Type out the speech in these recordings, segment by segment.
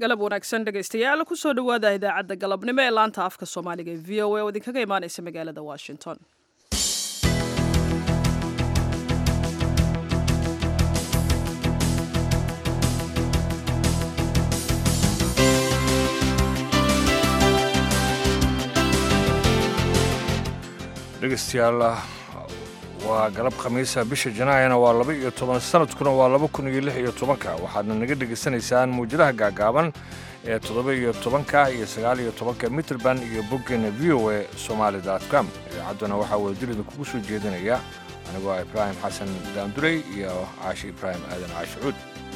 galab wanaagsan dhegaystayaal kusoo dhowaada idaacadda galabnimo ee laanta afka soomaaliga ee v o a oo idinkaga imaanaysa magaalada washington dhegeystayaal waa galab khamiisa bisha janaayana waa laba iyo toban sanadkuna waa laba kun iyo lix iyo tobanka waxaadna naga dhegaysanaysaan muwjadaha gaagaaban ee toddoba iyo tobanka iyo sagaal iyo tobanka mitrband iyo boggeena v o a somaali com idaacadduna waxaa wadadilida kugu soo jeedinaya anigoo ah ibraahim xasan daandurey iyo caashi ibraahim aadan caashicuud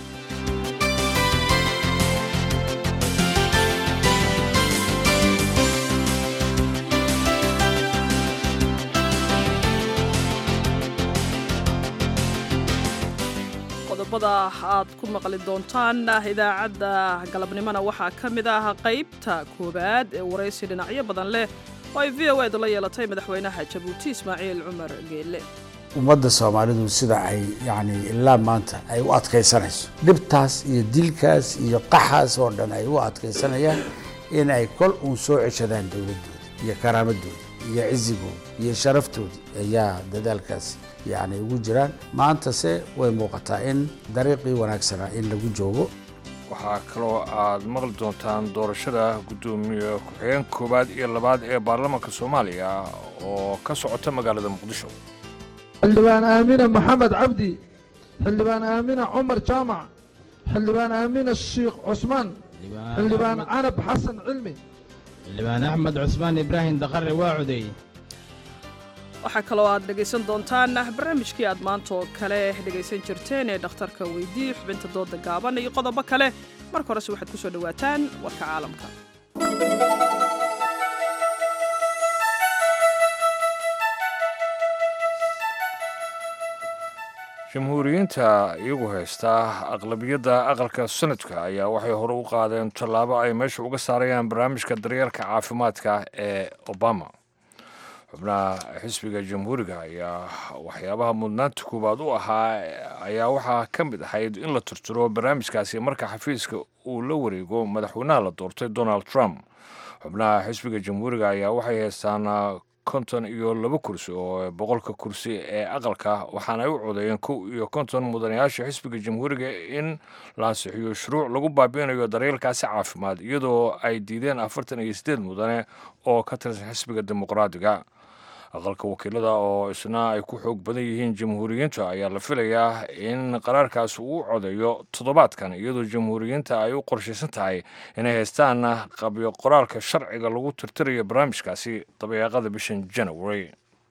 qodobada aad ku maqli doontaan idaacadda galabnimona waxaa ka mid ah qaybta koowaad ee waraysi dhinacyo badan leh oo ay v o edu la yeelatay madaxweynaha jabuuti ismaaciil cumar geelle ummadda soomaalidu sida ay yacni ilaa maanta ay u adkaysanayso dhibtaas iyo dilkaas iyo qaxaas oo dhan ay u adkaysanayaan in ay kol uun soo ceshadaan dowladdooda iyo karaamadooda iyo cizigooda iyo sharaftooda ayaa dadaalkaasi yacni ugu jiraan maantase way muuqataa in dariiqii wanaagsanaa in lagu joogo waxaa kaloo aad maqli doontaan doorashada guddoomiye ku-xigeen koowaad iyo labaad ee baarlamaanka soomaaliya oo ka socota magaalada muqdisho xildhibaan aamina maxamed cabdi xildhibaan aamina cumar jaamac xildhibaan aamina shiikh cusmaan xildhibaan canab xasan cilmi xildhibaan axmed cusmaan ibraahim daqare waa codeey waxaa kaloo aad dhegaysan doontaan barnaamijkii aad maanta oo kale dhegaysan jirteen ee dhakhtarka weydii xubinta dooda gaaban iyo qodobo kale marka horese waxaad ku soo dhowaataan warka caalamka jamhuuriyiinta iyagu haysta aqlabiyadda aqalka sanadka ayaa waxay hore u qaadeen tallaabo ay meesha uga saarayaan barnaamijka daryeelka caafimaadka ee obama xubnaha xisbiga jamhuuriga ayaa waxyaabaha mudnaanta koowaad u ahaa ayaa waxaa ka mid ahayd in la turturo barnaamijkaasi marka xafiiska uu la wareego madaxweynaha la doortay donald trump xubnaha xisbiga jamhuuriga ayaa waxay haystaan konton iyo laba kursi oo boqolka kursi ee aqalka waxaana ay u codeeyeen kow iyo konton mudanayaasha xisbiga jamhuuriga in la ansixiyo shuruuc lagu baabi'inayo daryeelkaasi caafimaad iyadoo ay diideen afartan iyo siddeed mudane oo ka tirsan xisbiga dimuqraadiga aqalka wakiilada oo isna ay ku xoog badan yihiin jamhuuriyiinta ayaa la filayaa in qaraarkaas uu codeeyo toddobaadkan iyadoo jamhuuriyiinta ay u qorshaysan tahay inay haystaan qabyo qoraalka sharciga lagu tirtirayo barnaamijkaasi dabayaaqada bishan janawari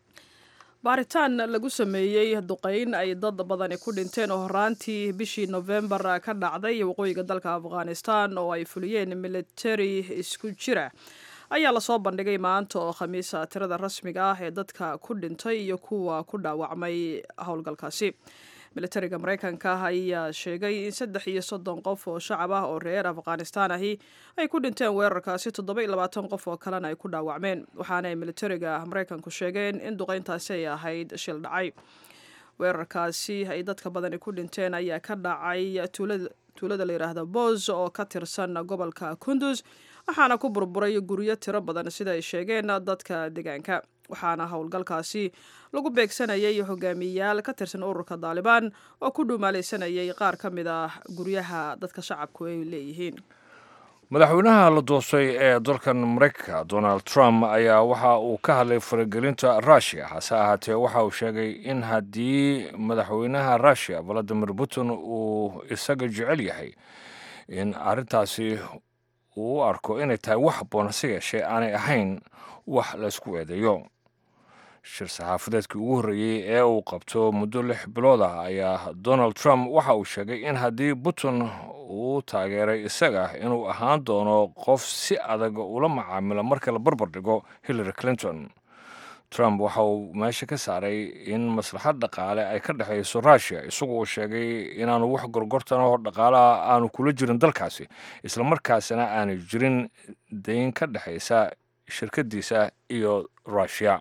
baaritaan lagu sameeyey duqayn ay dad badani ku dhinteen oo horaantii bishii nofembar ka dhacday waqooyiga dalka afghanistan oo ay fuliyeen militari isku jira ayaa lasoo bandhigay maanta oo khamiisa tirada rasmiga ah ee dadka ku dhintay iyo kuwa ku dhaawacmay howlgalkaasi militariga maraykanka ayaa sheegay in saddex iyo soddon qof oo shacab ah oo reer afghanistaan ahi ay ku dhinteen weerarkaasi toddoba iyo labaatan qof oo kalena ay ku dhaawacmeen waxaana ay militariga maraykanku sheegeen in duqayntaasi ay ahayd shil dhacay weerarkaasi ay dadka badani ku dhinteen ayaa ka dhacay tuulada la yidhaahda boos oo ka tirsan gobolka kundus waxaana ku burburay guryo tiro badan sida ay sheegeen dadka deegaanka waxaana howlgalkaasi lagu beegsanayay hogaamiyeyaal ka tirsan ururka daalibaan oo ku dhuumaalaysanayay qaar ka mid ah guryaha dadka shacabku ay leeyihiin madaxweynaha la doortay ee dalkan maraykanka donald trump ayaa waxa uu ka hadlay faragelinta rushia hase ahaatee waxa uu sheegay in haddii madaxweynaha rushia valadimir putin uu isaga jecel yahay in arrintaasi uu u arko inay tahay wax habboon hase yeeshee aanay ahayn wax laysku eedeeyo shir saxaafadeedkii ugu horreeyey ee uu qabto muddo lix bilood ah ayaa donald trump waxa uu sheegay in haddii putin uu taageeray isaga inuu ahaan doono qof si adag ula macaamilo marka la barbar dhigo hillary clinton trump waxa uu meesha ka saaray in maslaxad dhaqaale ay ka dhexayso rushia isagu uu sheegay inaanu wax gorgortanoo dhaqaalaha aanu kula jirin dalkaasi islamarkaasina aanay jirin dayn ka dhexaysa shirkadiisa iyo rushia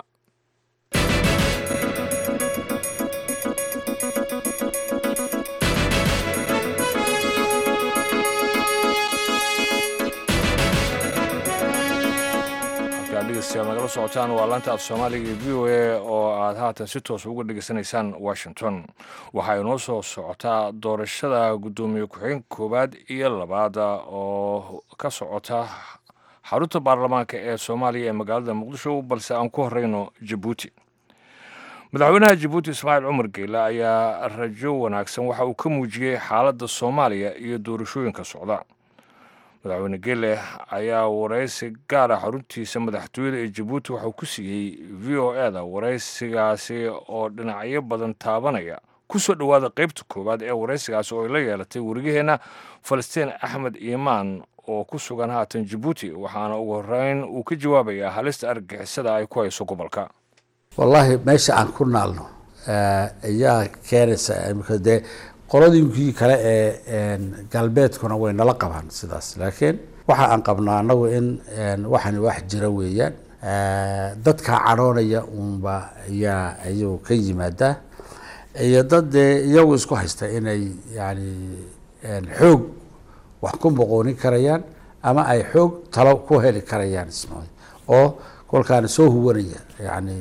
socotaan waa laanta af soomaaliga iyo v o a oo aad haatan si toos uga dhegeysanaysaan washington waxaa inoo soo socotaa doorashada guddoomiye ku-xigeenka koowaad iyo labaad oo ka socota xarunta baarlamaanka ee soomaaliya ee magaalada muqdisho balse aan ku horeyno jabuuti madaxweynaha jabuuti ismaaciil cumar geyle ayaa rajo wanaagsan waxa uu ka muujiyey xaaladda soomaaliya iyo doorashooyinka socda madaxweyne geele ayaa waraysi gaara xaruntiisa madaxtooyada ee jabuuti waxauu ku siiyey v o e da waraysigaasi oo dhinacyo badan taabanaya ku soo dhowaada qaybta koowaad ee waraysigaasi oo ay la yeelatay warigaheenna falastiin axmed iimaan oo ku sugan haatan jabuuti waxaana ugu horeyn uu ka jawaabayaa halista argagixisada ay ku hayso gobolka wallaahi meesha aan ku naalno ayaa keenaysa imika dee qoladiinkii kale ee galbeedkuna way nala qabaan sidaas laakiin waxa aan qabnaa anagu in waxani wax jira weeyaan dadka cadhoonaya uunba ayaa ayuu ka yimaadaa iyo dad dee iyagu isku haysta inay yani xoog wax ku boqoonin karayaan ama ay xoog talo ku heli karayaan ismooy oo kolkaana soo huwanaya yani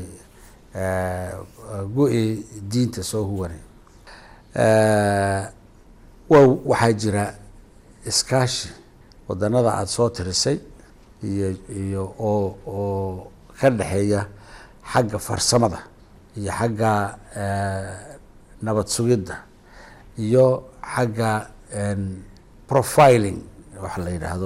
go-i diinta soo huwanaya wa waxaa jira iskaashi wadanada aada soo tirisay iyo iyo oo oo ka dhexeeya xagga farsamada iyo xagga nabad sugidda iyo xagga profiling waxa la yidhaahdo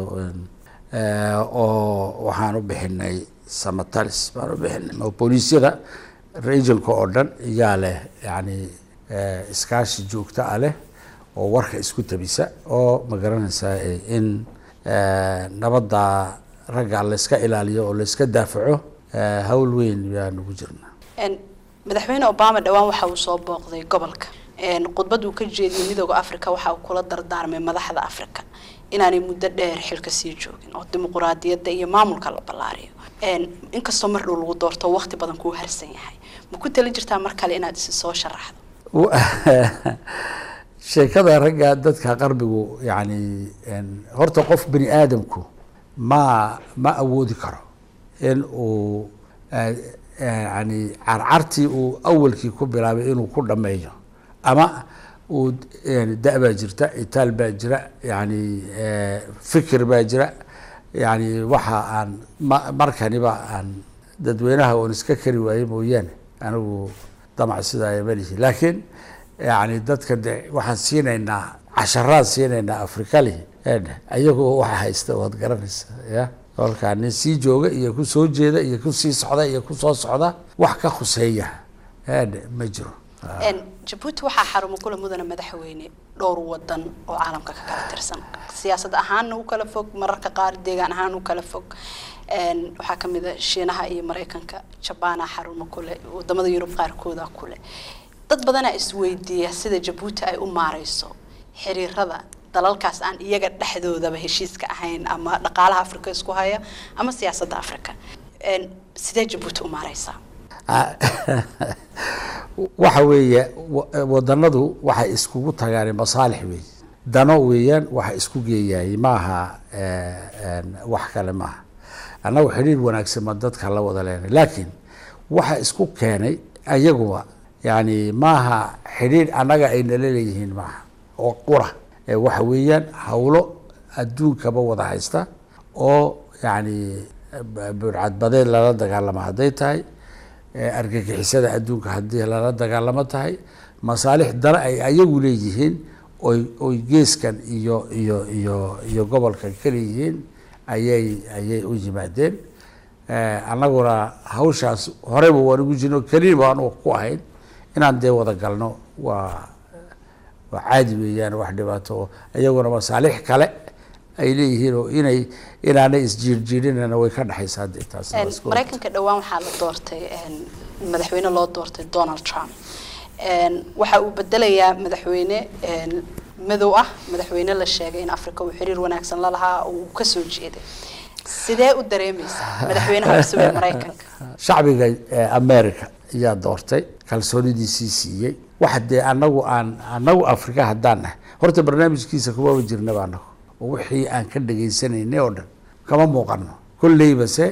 oo waxaan u bixinay samatalis baan u bixinay oo booliisyada regionka oo dhan iyaa leh yani iskaashi joogto ah leh oo warka isku tabisa oo ma garanaysaa in nabadda ragga layska ilaaliyo oo layska daafaco hawl weyn yaan ugu jirnaa madaxweyne obama dhowaan waxa uu soo booqday gobolka khudbad uu ka jeediyey midooda africa waxa uu kula dardaarmay madaxda africa inaanay muddo dheer xilka sii joogin oo dimuquraadiyadda iyo maamulka la ballaariyo inkastoo mar dhow lagu doorto waqti badan kuu harsan yahay ma ku tali jirtaa mar kale inaad isi soo sharaxdo sheekada ragga dadka qarbigu yani horta qof bani aadamku ma ma awoodi karo in uu yani carcartii uu awalkii ku bilaabay inuu ku dhameeyo ama uu da- baa jirta itaal baa jira yani fikir baa jira yani waxa aan ma markaniba aan dadweynaha oon iska kari waaye mooyaane anigu damac sidaa malihi laakiin yani dadka de waxaan siinaynaa casharaan siinaynaa afrikalihi ayagoo waxa haysta waad garanaysa ya kolkaa nin sii jooga iyo ku soo jeeda iyo kusii socda iyo kusoo socda wax ka khuseeya ma jiro jabuuti waxaa xarumo kula mudana madaxweyne dhowr wadan oo caalamka ka kala tirsan siyaasad ahaanna u kala fog mararka qaar deegaan ahaan u kala fog waxaa kamid a shiinaha iyo maraykanka jabaana xarumo kule wadamada yurub qaarkooda kule dad badanaa isweydiiya sida jabuuti ay u maareyso xiriirada dalalkaas aan iyaga dhexdoodaba heshiiska ahayn ama dhaqaalaha africa isku haya ama siyaasadda africa sidee jabuuti u maareysaa waxa weeye wadanadu waxay iskugu tagaan masaalix weey dano weeyaan waxa isku geeyaayay maaha wax kale maaha annagu xidhiir wanaagsan ma dadka la wada leenay laakiin waxa isku keenay ayaguba yani maaha xidhiir annaga ay nala leeyihiin maaha oo qura waxa weeyaan hawlo adduunkaba wada haysta oo yani burcadbadeed lala dagaalamo hadday tahay argagixisada adduunka haddii lala dagaalamo tahay masaalix dana ay ayagu leeyihiin oy oy geeskan iyo iyo iyo iyo gobolkan ka leeyihiin ayay ayay u yimaadeen annaguna hawshaas horeyba waan ugu jirno keliya baan ku ahayn inaan dee wada galno waa waa caadi weeyaan wax dhibaato oo iyaguna masaalix kale ay leeyihiin oo inay inaanay isjiirjiirinana way ka dhexaysaa dee taas maraykanka dhowaan waxaa la doortay madaxweyne loo doortay donald trump waxa uu bedelayaa madaxweyne madow ah madaxweyne la sheegay in africa uu xiriir wanaagsan la lahaa oo uu kasoo jeeday sidee u dareemaysaa madaxweynaha cusub ee maraykanka shacbiga america ayaa doortay kalsoonidiisii siiyey waxa dee anagu aan anagu africa haddaan nahay horta barnaamijkiisa kumaba jirnaba anagu oo wixii aan ka dhagaysanaynay oo dhan kama muuqano kolleybase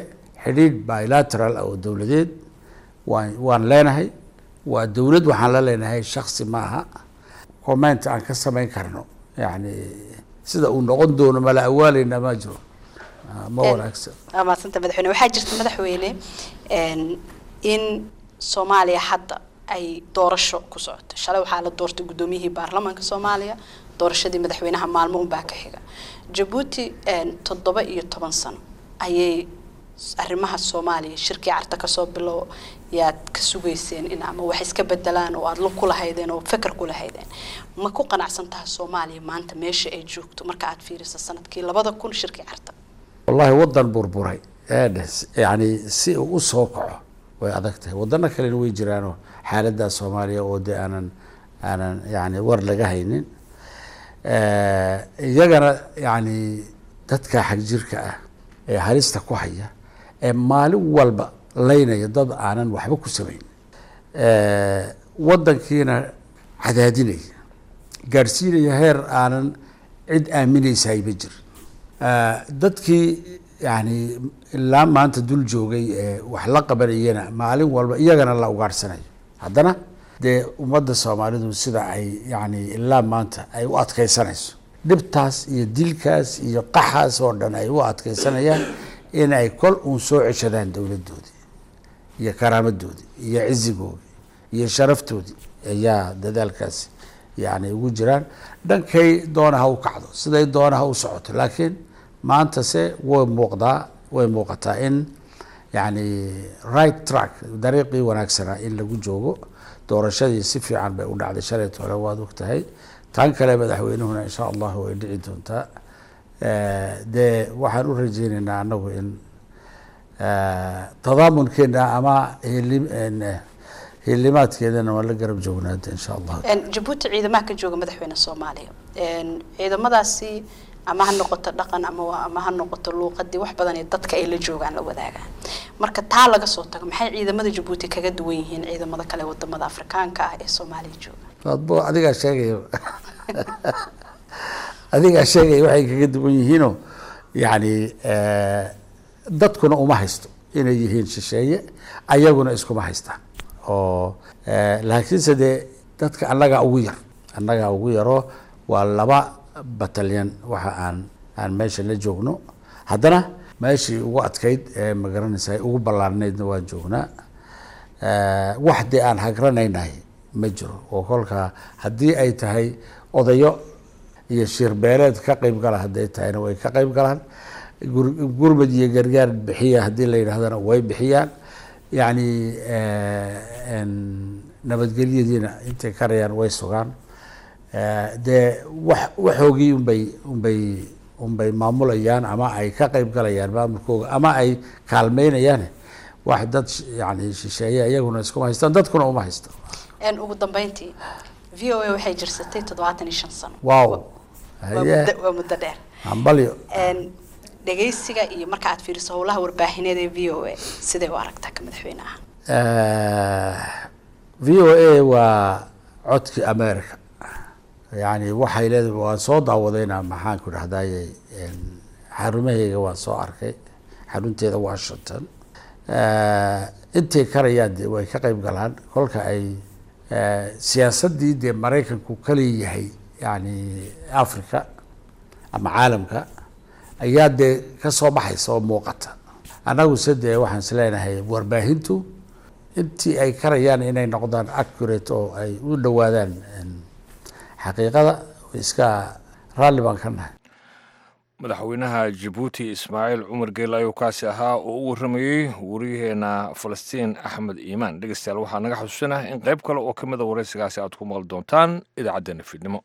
xidhiidh bilateral oo dowladeed waan waan leenahay waa dowlad waxaan la leenahay shaksi maaha comment aan ka samayn karno yani sida uu noqon doono mala awaaleyna ma jiro Ah, ma wanaagsan waa mahadsanta madaxweyne waxaa jirta madaxweyne een, in soomaaliya hadda ay doorasho ku socoto shalay waxaa la doortay guddoomiyihii baarlamaanka soomaaliya doorashadii madaxweynaha maalmo unbaa ka xiga jabuuti een, toddoba iyo toban sano ayay s- arrimaha soomaaliya shirkii carta kasoo bilow yaad ka sugayseen in ama wax iska bedelaan oo aada lug ku lahaydeen oo feker ku lahaydeen ma ku qanacsan tahay soomaaliya maanta meesha ay joogto marka aad fiiriso sanadkii labada kun shirkii carta wallahi wadan burburay eedhes yani si uu usoo kaco way adag tahay wadano kalena way jiraanoo xaaladda soomaaliya oo de aanan aanan yani war laga haynin Eh, iyagana yani dadka xagjirka ah ee halista ku haya ee maalin walba laynaya dad aanan waxba ku samayn Eh, wadankiina cadaadinaya gaadhsiinaya heer aanan cid aaminaysahay ma jir Eh, dadkii yani ilaa maanta dul joogay ee wax la qabanayana maalin walba iyagana la ugaadhsanayo haddana dee ummadda soomaalidu sida ay yani ilaa maanta ay u adkeysanayso dhibtaas iyo dilkaas iyo qaxaas oo dhan ay u adkeysanayaan in ay kol uun soo ceshadaan dowladdoodii iyo karaamadoodii iyo cizigoodii iyo sharaftoodii ayaa dadaalkaasi yani ugu jiraan dhankay doona ha u kacdo siday doona ha u socoto laakiin maanta se way muuqdaa way muuqataa in yani right track dariiqii wanaagsanaa in lagu joogo doorashadii si fiican bay u dhacday shalayt hore waad og tahay tan kale madaxweynuhuna insha allahu way dhici doontaa Eh, dee waxaan u rajeyneynaa anagu in eh, tadaamunkeena ama hilim- en, eh, hilimaadkeedana waan la garab joognaada insha allah Een, jabuuti ciidamaha ka jooga madaxweyne soomaaliya Een, ciidamadaasi ama ha noqoto dhaqan ama wa- ama ha noqoto luuqadii wax badan ee dadka ay la joogaan la wadaagaan marka taa laga soo tago maxay ciidamada jabuuti kaga duwan yihiin ciidamada kale wadamada afrikaanka ah ee soomaaliya jooga adbo adigaa sheegaya adigaa sheegaya waxay kaga duwan yihiinoo yani eh, dadkuna uma haysto inay yihiin shisheeye ayaguna iskuma haystaan oo eh, laakiinse dee dadka annagaa ugu yar annagaa ugu yaroo waa laba batalyan waxa aan aan meesha la joogno haddana meeshii ugu adkayd ee magaranaysa ugu ballaarnaydna waan joognaa Eh, wax dee aan hagranaynahay ma jiro oo kolka haddii ay tahay odayo iyo shirbeeleed ka qayb gala hadday tahayna way ka qayb galaan gur- gurmad iyo gargaar bixiya haddii la yidhahdana way bixiyaan yacni eh, en, nabadgelyadiina intay karayaan way sugaan Eh, dee wax waxoogii unbay unbay unbay maamulayaan ama ay ka qayb galayaan maamulkooga ama ay kaalmeynayaan wax dad sh- yani shisheeye iyaguna iskuma haystaan dadkuna uma haysto Een, ugu dambeyntii v o a waxay jirsatay toddobaatan iyo shan sano wow waa haye muddo- waa muddo dheer hambalyo Een, dhegaysiga iyo marka aad fiiriso howlaha warbaahineed ee v o a sidee u aragtaa ka madaxweyne ahaan v o a waa codkii america yani waxay leedahay waan soo daawadayna maxaan ku dhahdaye xarumahayga waan soo arkay xarunteeda washington intay karayaan de way ka qayb galaan kolka ay siyaasaddii dee maraykanku kaleeyahay yani africa ama caalamka ayaa dee ka soo baxaysa oo muuqata annagu se dee waxaan is leenahay warbaahintu intii ay karayaan inay noqdaan accurate oo ay u dhowaadaan xaqiiqada iska raalli baan ka nahay madaxweynaha jabuuti ismaaciil cumar geele ayuu kaasi ahaa oo u warramayey wariyaheena falastiin axmed iimaan dhegeystayaal waxaa naga xusuusinah in qayb kale oo ka mida waraysigaasi aad ku maqli doontaan idaacaddeenna fiidnimo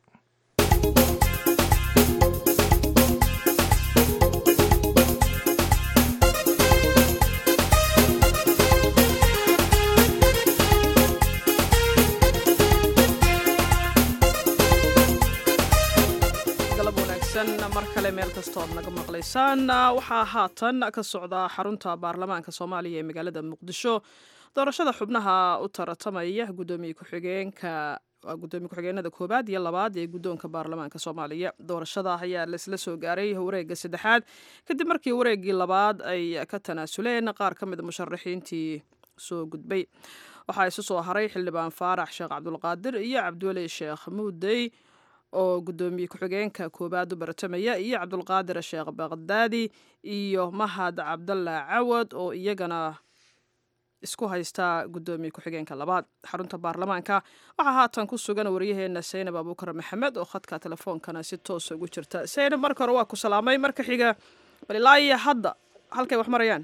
galab wanaagsan mar kale meel kastoo aad naga maqlaysaan waxaa haatan ka socda xarunta baarlamaanka soomaaliya ee magaalada muqdisho doorashada xubnaha u taratamaya guddoomiye ku-xigeenka waa gudoomiye ku-xigeenada koowaad iyo labaad ee guddoonka baarlamaanka soomaaliya doorashada ayaa laisla soo gaaray wareegga saddexaad kadib markii wareeggii labaad ay ka tanaasuleen qaar ka mid a musharaxiintii soo gudbay waxaa isu soo haray xildhibaan faarax sheekh cabdulqaadir iyo cabdiweli sheekh muudey oo gudoomiye ku-xigeenka koowaad u bartamaya iyo cabdulqaadir sheekh baqdaadi iyo mahad cabdalla cawad oo iyagana isku haystaa gudoomiye ku-xigeenka labaad xarunta baarlamaanka waxaa haatan ku sugan waryaheena saynab abuukar maxamed oo khadka telefoonkana si toosa ugu jirta saynab marka hore waa ku salaamay marka xiga bal ilaa iyo hadda halkay wax marayaan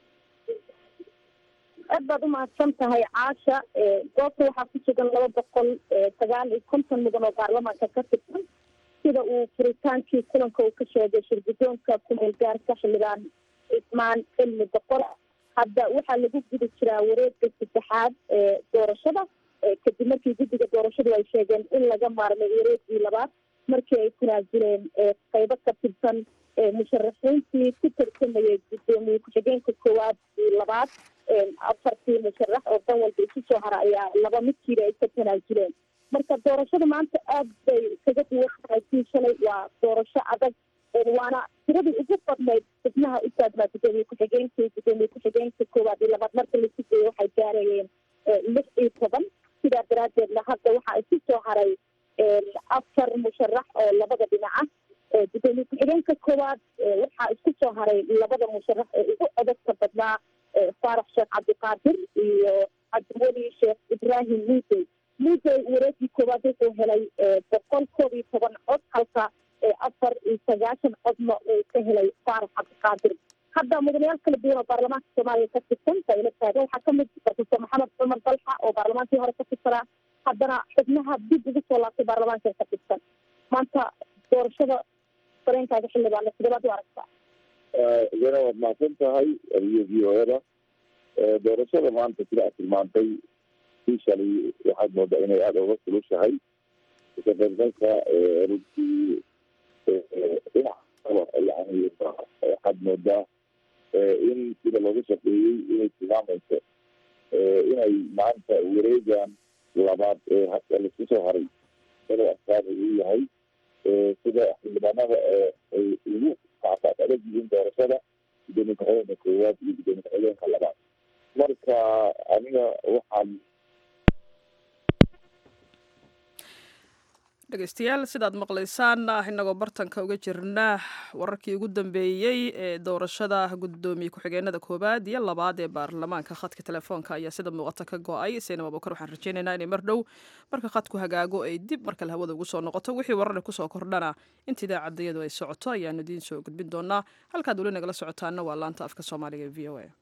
aad baad umahadsan tahay caasha goobta waxaa ku sugan laba boqol sagaal iyo konton mudan oo baarlamaanka ka tirsan sida uu furitaankii kulanka uu ka sheegay shirgudoonka kumeel gaarka xildhibaan cismaan cilmi boqor hadda waxaa lagu gudi jiraa wareegga saddexaad ee doorashada kadib markii guddiga doorashadu ay sheegeen in laga maarmay wareeggii labaad markii ay tanaasuleen qeybo ka tirsan musharaxiintii ku tartamayay gudoomiye ku-xigeenka koowaad iyo labaad afartii musharax oo dan walba isu soo hara ayaa laba midkiiba ay ka tanaasuleen marka doorashada maanta aad bay kaga duwan tahay kii shalay waa doorasho adag waana tiradii ugu badnayd xubnaha u taagnaa gudoomiye ku-xigeenka iyo gudoomiye ku-xigeenka koowaad iyo labaad marka lasu geeyo waxay gaarayeen lix iyo toban sidaa daraadeedna hadda waxaa isu soo haray afar musharax oo labada dhinaca gudoomiye ku-xigeenka koowaad waxaa isku soo haray labada musharax ee ugu codadka badnaa faarax sheekh cabdiqaadir iyo cabdiweli sheekh ibraahim muudey muudey wareegii koowaad wuxuu helay boqol koob iyo toban cod halka afar iyo sagaashan codna uu ka helay faarax cabdiqaadir hadda mudanayaal kala duwan oo baarlamaanka soomaaliya ka tirsan bayla taagan waxaa kamid profesor maxamed cumar dalxa oo baarlamaankii hore ka tirsanaa haddana xubnaha dib ugu soo laabtay baarlamaanka ka tirsan maanta doorashada dareenkaaga xildhibaana sidabaad u aragtaa iyana waad mahadsan tahay adiyo v o eda doorashada maanta sida aad tilmaantay sii shalay waxaad moodaa inay aada uga kulushahay kaqeybgalka runtii dhinac yani waxaad moodaa in sida looga shaqeeyey inay tilmaamayso inay maanta wareegan labaad ee haka laisku soo haray inuu askaani uu yahay sida xildhibaanada ay ugu kackaas adag yihiin doorashada gudoomiye ku-xigeenka koowaad iyo gudoomiye ku-xigeenka labaad marka aniga waxaan dhegeystayaal sidaad maqlaysaan inagoo bartanka uga jirna wararkii ugu dambeeyey ee doorashada gudoomiye ku-xigeenada koowaad iyo labaad ee baarlamaanka khadka telefoonka ayaa sida muuqata ka go-ay saynab abukar waxaan rajeynaynaa inay mar dhow marka khadku hagaago ay dib markale hawada ugu soo noqoto wixii warare kusoo kordhana inta idaacadayadu ay socoto ayaanu idiin soo gudbin doonaa halkaad weli nagala socotaana waa laanta afka soomaaliga ee v o a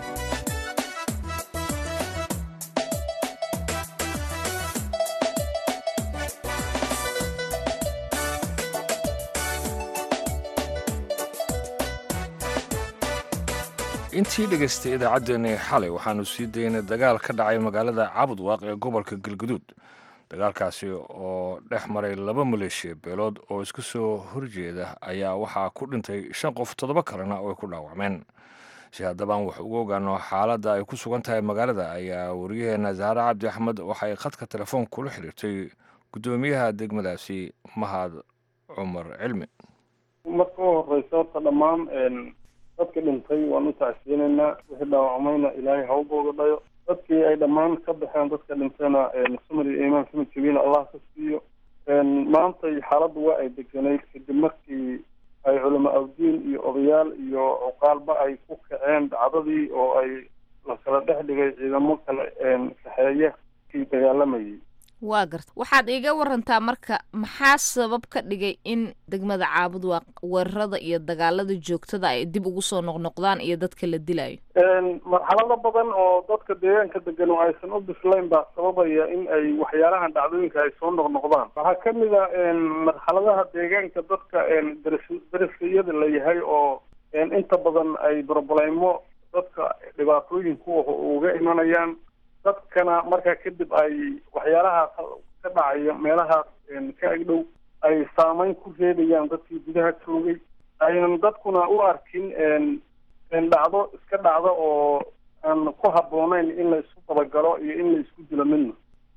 intii dhegaystay idaacaddeenii xalay waxaanu sii daynay dagaal ka dhacay magaalada cabudwaaq ee gobolka galguduud dagaalkaasi oo dhex maray laba maleeshiya beelood oo isku soo horjeeda ayaa waxaa ku dhintay shan qof toddoba kalena oo ay ku dhaawacmeen si haddabaan wax ugu ogaano xaaladda ay ku sugan tahay magaalada ayaa waryaheena zahre cabdi axmed waxay khadka telefoon kula xidhiirtay guddoomiyaha degmadaasi mahad cumar cilmi marka u horeysa horta dhammaan dadka dhintay waan u tacsiyinaynaa wixii dhaawacmayna ilaahay ha u boogadhayo dadkii ay dhammaan ka baxeen dadka dhintayna samar iyo iimaan sama jabiina allah ka siiyo maantay xaaladdu waa ay deganayd kadib markii ay culamo awdiin iyo odayaal iyo cuqaalba ay ku kaceen dhacdadii oo ay la kala dhex dhigay ciidamo kale kaxeeya kii dagaalamayay waa garta waxaad iiga warantaa marka maxaa sabab ka dhigay in degmada caabud waa weerarada iyo dagaalada joogtada ay dib ugu soo noqnoqdaan iyo dadka la dilayo marxalado badan oo dadka deegaanka degan oo aysan u bislayn baa sababaya in ay waxyaalahan dhacdooyinka ay soo noqnoqdaan waxaa kamid a marxaladaha deegaanka dadka daris dariskayada la yahay oo inta badan ay broblemo dadka dhibaatooyinku uga imanayaan dadkana markaa kadib ay waxyaalahaas ka dhacaya meelahaas ka agdhow ay saameyn ku reebayaan dadkii gudaha joogay aynan dadkuna u arkin dhacdo iska dhacdo oo aan ku habboonayn in la isku dabagalo iyo in la isku dilo midna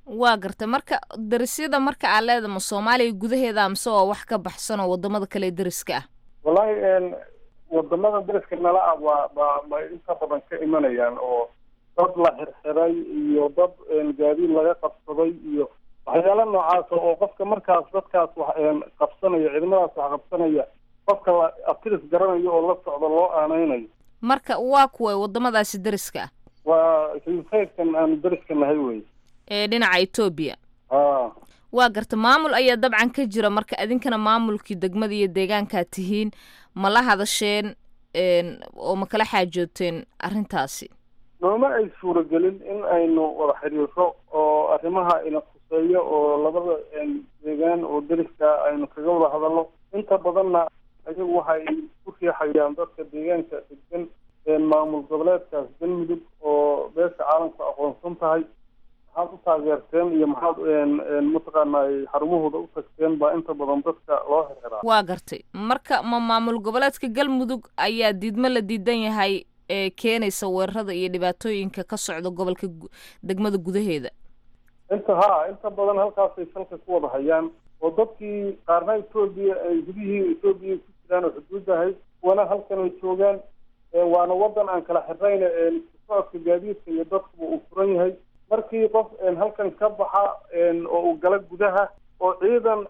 waa gartay marka darisyada marka aad leeda ma soomaaliya gudaheeda mise waa wax ka baxsan oo wadamada kale dariska ah wallahi wadamada dariska nala ah waa ba bay inta badan ka imanayaan oo dad la xirxiray iyo dad gaadiid laga qabsaday iyo waxyaalo noocaas oo qofka markaas dadkaas wax qabsanaya ciidamadaas wax qabsanaya qofka la abtiris garanayo oo la socdo loo aaneynayo marka waa kuwa wadamadaasi dariska ah waa hilfaydkan aanu dariska nahay wey ee dhinaca etoobiya a waa garta maamul ayaa dabcan ka jira marka idinkana maamulkii degmada iyo deegaankaa tihiin ma la hadasheen oo ma kala xaajooteen arrintaasi nooma ay suuragelin in aynu wada xiriiro oo arrimaha ina khuseeyo oo labada deegaan oo deriska aynu kaga wada hadalno inta badanna ayagu waxay ku riixayaan dadka deegaanka degan maamul goboleedkaas galmudug oo beesha caalamku aqoonsan tahay maxaad u taageerteen iyo maxaad mataqaanay xarumahooda u tagteen baa inta badan dadka loo xirxiraa waa gartay marka ma maamul goboleedka galmudug ayaa diidmo la diidan yahay ee keenaysa weerarada iyo dhibaatooyinka ka socda gobolka degmada gudaheeda inta ha inta badan halkaasay salka ku wada hayaan oo dadkii qaarna etoobiya ay gudihii etoobiya ku jiraan oo xuduudahay kuwana halkan ay joogaan waana wadan aan kala xirnayna socodka gaadiidka iyo dadkuba uu furan yahay markii qof halkan ka baxa oo uu gala gudaha oo ciidan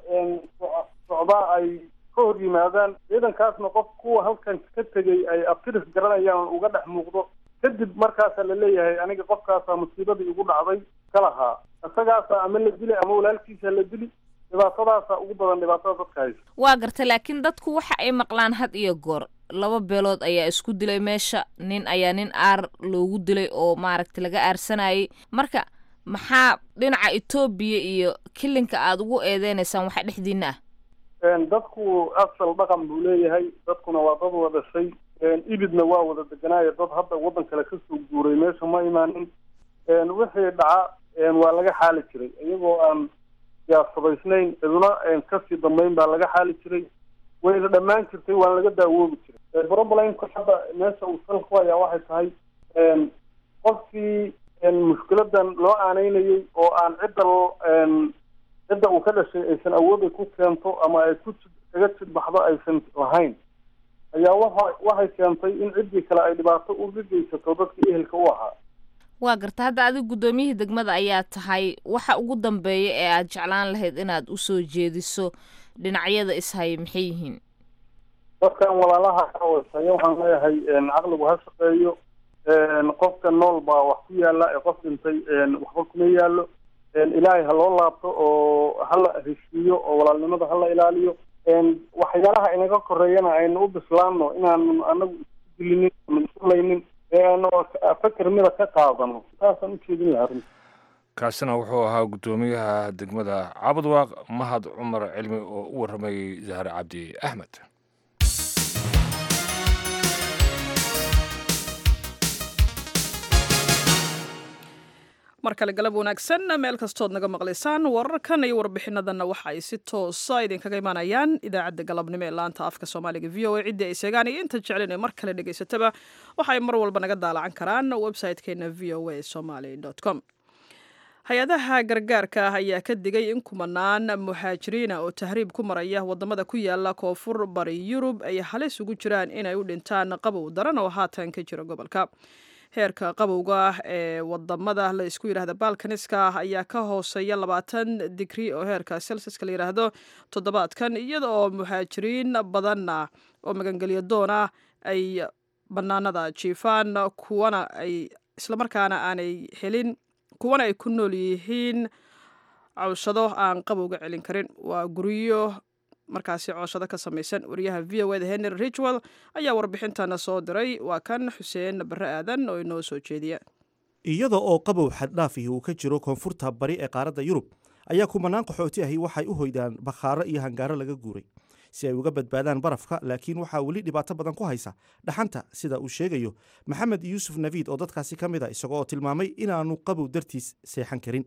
socdaa ay ka hor yimaadaan ciidankaasna qof kuwa halkan ka tegay ay abtiris garanayaan uga dhex muuqdo kadib markaasaa la leeyahay aniga qofkaasaa musiibadii igu dhacday ka lahaa isagaasa ama la dili ama walaalkiisa la dili dhibaatadaasa ugu badan dhibaatada dadka haysa waa garta laakiin dadku waxa ay maqlaan had iyo goor laba beelood ayaa isku dilay meesha nin ayaa nin aar loogu dilay oo maaragtay laga aarsanayay marka maxaa dhinaca etoobiya iyo kilinka aada ugu eedeynaysaan waxa dhexdiina ah dadku asal dhaqan buu leeyahay dadkuna waa dad wada dhashay ibidna waa wada deganaayo dad hadda waddan kale kasoo guuray meesha ma imaanin wixii dhaca waa laga xaali jiray iyagoo aan siyaasadaysnayn ciduna kasii dambeyn baa laga xaali jiray wayna dhammaan jirtay waana laga daawoobi jiray problemka hadda meesha uu salka ku hayaa waxay tahay qofkii mushkiladan loo aaneynayay oo aan cidda cidda uu ka dhashay aysan awood ay ku keento ama ay ku kaga jidbaxdo aysan lahayn ayaa waxa waxay keentay in ciddii kale ay dhibaato uga geysato dadkii ehelka u ahaa waa garta hadda adiga guddoomiyihii degmada ayaa tahay waxa ugu dambeeya ee aad jeclaan lahayd inaad usoo jeediso dhinacyada ishaya maxay yihiin dadkan walaalaha kawaysaya waxaan leeyahay caqligu ha shaqeeyo qofka nool baa wax ku yaala ee qof dhintay waxba kuma yaalo ilaahay ha loo laabto oo hala heshiiyo oo walaalnimada hala ilaaliyo waxyaalaha inaga koreeyana aynu u bislaano inaanu anagu isku dilinin ama isulaynin eeanu fakar mida ka qaadano taasaan ujeedin lahaa runti kaasina wuxuu ahaa guddoomiyaha degmada cabadwaaq mahad cumar cilmi oo u warramayey zahre cabdi axmed mar kale galab wanaagsan meel kastood naga maqlaysaan wararkan iyo warbixinadanna waxa ay si toosa idinkaga imaanayaan idaacadda galabnimo ee laanta afka soomaaliga v o a ciddii ay seegaan iyo inta jeclin ee mar kale dhegaysataba waxa ay mar walba naga daalacan karaan website-keena v o a somaly com hay-adaha gargaarka ah ayaa ka digay in kumanaan muhaajiriina oo tahriib ku maraya wadamada ku yaala koonfur bari yurub ay halis ugu jiraan inay u dhintaan qabow daran oo haatan ka jira gobolka heerka qabowga ah ee wadamada la isku yidhahda balkaniska ah ayaa ka hooseeya labaatan digri oo heerka celsiska la yidhaahdo toddobaadkan iyada oo muhaajiriin badanna oo magangelyo doon ah ay bannaanada jiifaan kuwana ay islamarkaana aanay helin kuwana ay ku nool yihiin cawshado aan qabowga celin karin waa guryo markaasi cooshado ka samaysan wariyaha v o eda henry richwell ayaa warbixintana soo diray waa kan xuseen barre aadan oo inoo soo jeediya iyada oo qabow xaddhaafihi uu ka jiro koonfurta bari ee qaaradda yurub ayaa kumanaan qaxooti ahi waxay u hoydaan bakhaaro iyo hangaaro laga guuray si ay uga badbaadaan barafka laakiin waxaa weli dhibaato badan ku haysa dhaxanta sida uu sheegayo maxamed yuusuf naviid oo dadkaasi ka mid a isago oo tilmaamay inaanu qabow dartiis seexan karin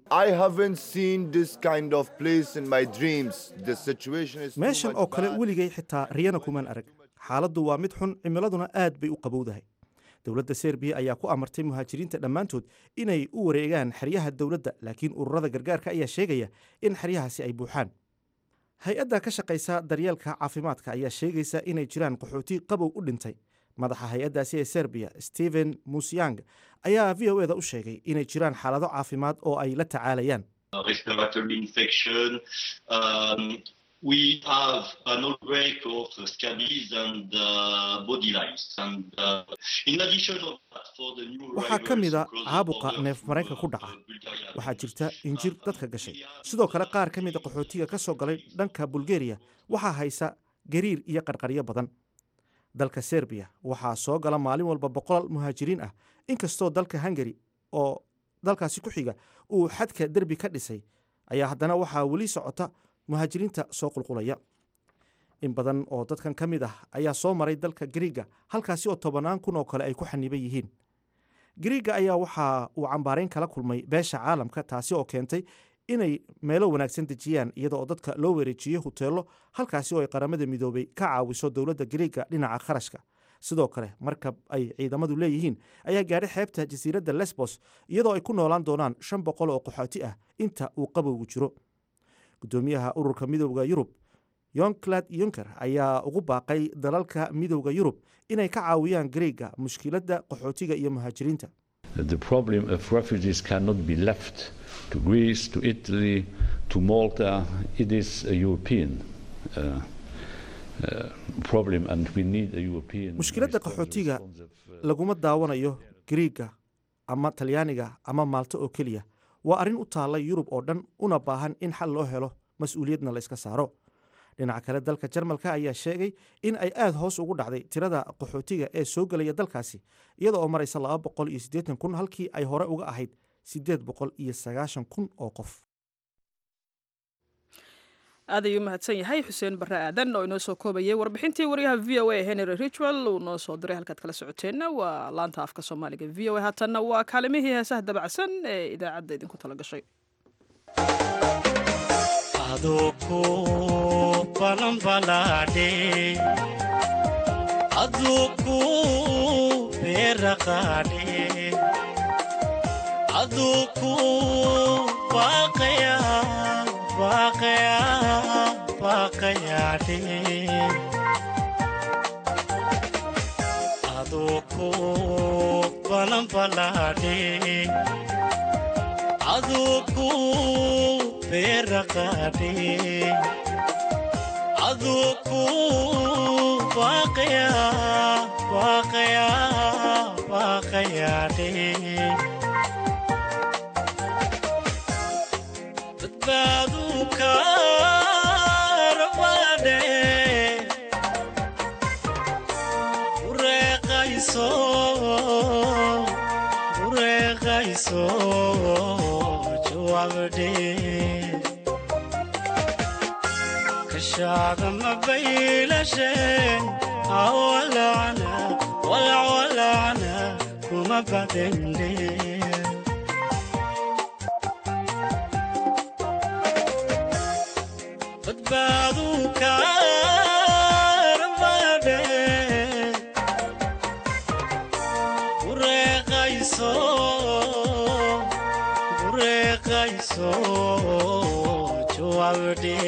meeshan oo kale weligay xitaa riyana kumaan arag xaaladdu waa mid xun cimiladuna aad bay u qabowdahay dowladda serbiya ayaa ku amartay muhaajiriinta dhammaantood inay u wareegaan xeryaha dowladda laakiin ururada gargaarka ayaa sheegaya in xeryahaasi ay buuxaan hay-adda ka shaqaysa daryeelka caafimaadka ayaa sheegaysa inay jiraan qaxooti qabow u dhintay madaxa hay-addaasi ee serbiya stephen musyang ayaa v o eda u sheegay inay jiraan xaalado caafimaad oo ay la tacaalayaan respiratory infection. Um, we have an outbreak of scabies and uh, body lice. And uh, in addition of that, for the new waxaa ka mid a caabuqa neef mareenka ku dhaca waxaa jirta injir dadka gashay sidoo kale qaar ka mid a qaxootiga ka soo galay dhanka bulgariya waxaa haysa gariir iyo qarqaryo badan dalka serbiya waxaa soo gala maalin walba boqol muhaajiriin ah inkastoo dalka hungari oo dalkaasi ku xiga uu xadka derbi ka dhisay ayaa haddana waxaa weli socota muhaajiriinta soo qulqulaya in badan oo dadkan ka mid ah ayaa soo maray dalka gariiga halkaasi oo tobannaan kun oo kale ay ku xaniban yihiin gariiga ayaa waxa uu cambaarayn kala kulmay beesha caalamka taasi oo keentay inay meelo wanaagsan dejiyaan iyada oo dadka loo wareejiyo huteelo halkaasi oo ay qaramada midoobay ka caawiso dowladda gariiga dhinaca kharashka sidoo kale markab ay ciidamadu leeyihiin ayaa gaadhay xeebta jasiiradda lesbos iyadoo ay ku noolaan doonaan shan boqol oo qaxooti ah inta uu qabowgu jiro guddoomiyaha ururka midowda yurub yonclad yunker ayaa ugu baaqay dalalka midowda yurub inay ka caawiyaan gariiga mushkiladda qaxootiga iyo muhaajiriinta The problem of refugees cannot be left to Greece, to Italy, to Malta. It is a European uh, uh, problem, and we need a European. mushkiladda qaxootiga laguma daawanayo gariiga ama talyaaniga ama maalto oo keliya waa arrin u taalla yurub oo dhan una baahan in xal loo helo mas-uuliyadna la iska saaro dhinaca kale dalka jarmalka ayaa sheegay in ay aad hoos ugu dhacday tirada qaxootiga ee soo gelaya dalkaasi iyada oo maraysa laba boqol iyo siddeetan kun halkii ay hore uga ahayd siddeed boqol iyo sagaashan kun oo qof aad ayuu mahadsan yahay xuseen barre aadan oo inoo soo koobayay warbixintii waryaha v o a henry richwell uu noo soo diray halkaad kala socoteenna waa laanta afka soomaaliga v o a haatanna waa kaalimihii heesaha dabacsan ee idaacadda idinku tala gashay aduku balanbalaadhe aduku beeraqaadhe aduku baaqaya baaqaya baaqayaadhe aduku balanbalaadhe aduku beeraqaadhe aduku baaqaya baaqaya baaqayaadhe badbaadu kaarabadhe ureeqayso ureeqayso jawaabdhe kashaada mabaylashe awalacna walacwalacna kuma badende badbaadu kaarabadhe ureeqayso ureeqayso jawaabdhe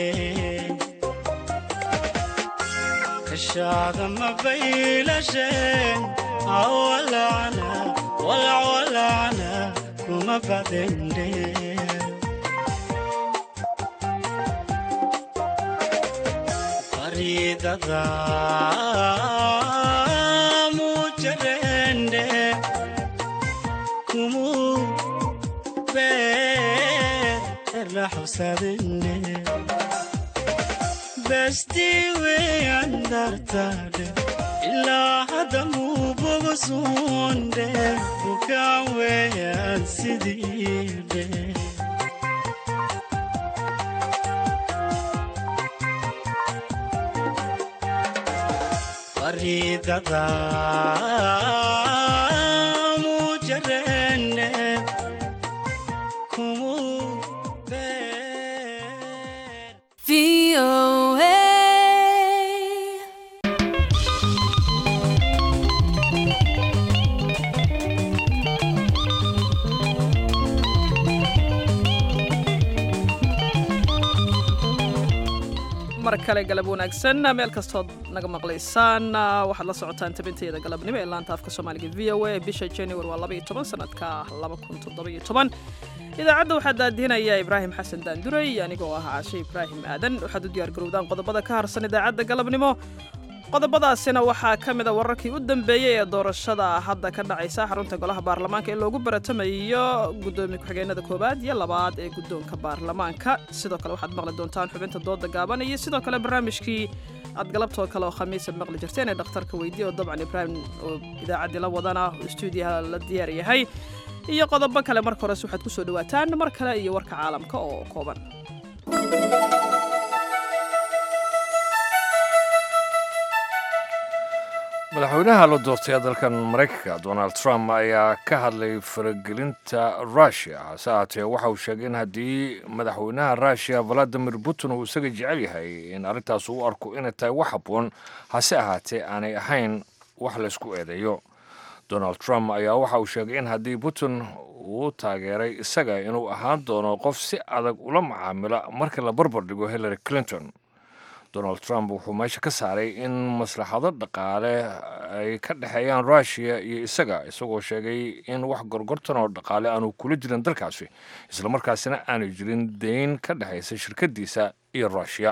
kashaada mabaylashe awalacna walacwalacna kuma badende faridada mujarende kumu beerla xusadende bestiwe andartade ilaa hadda mubogosunde bukaan weeyaan sidiide faridada mujarende kumu VOA. mar kale galab wanaagsan meel kastood naga maqlaysaan waxaad la socotaan tabinteeda galabnimo ee laanta afka soomaaliga v o a bisha january waa labaiyo toban sanadka laba kun toddobiyo toban idaacadda waxaa daadihinaya ibraahim xasan daanduray anigoo ah caashe ibraahim aadan waxaad u diyaar garowdaan qodobada ka harsan idaacadda galabnimo qodobadaasina waxaa ka mid a wararkii u dambeeyey ee doorashada hadda ka dhacaysa xarunta golaha baarlamaanka in loogu baratamayo guddoomiye ku-xigeenada koowaad iyo labaad ee guddoonka baarlamaanka sidoo kale waxaad maqli doontaan xubinta dooda gaaban iyo sidoo kale barnaamijkii aad galabtoo kale oo khamiisa maqli jirteen ee dhakhtarka weydiye oo dabcan ibraahim oo idaacaddii la wadana stuudiyaha la diyaar yahay iyo qodobo kale marka hores waxaad ku soo dhawaataan mar kale iyo warka caalamka oo kooban madaxweynaha la doortay ee dalkan maraykanka donald trump ayaa ka hadlay faragelinta rushia hase ahaatee waxa uu sheegay in haddii madaxweynaha rushia valadimir putin uu isaga jecel yahay in arrintaas uu arko inay tahay wax habboon hase ahaatee aanay ahayn wax laysku eedeeyo donald trump ayaa waxa uu sheegay in haddii putin uu taageeray isaga inuu ahaan doono qof si adag ula macaamila marka la barbar dhigo hillary clinton donald trump wuxuu meesha ka saaray in maslaxado dhaqaale ay ka dhexeeyaan rushia iyo isaga isagoo sheegay in wax gorgortan oo dhaqaale aanu kula jirin dalkaasi islamarkaasina aanu jirin deyn ka dhexaysa shirkadiisa iyo rushia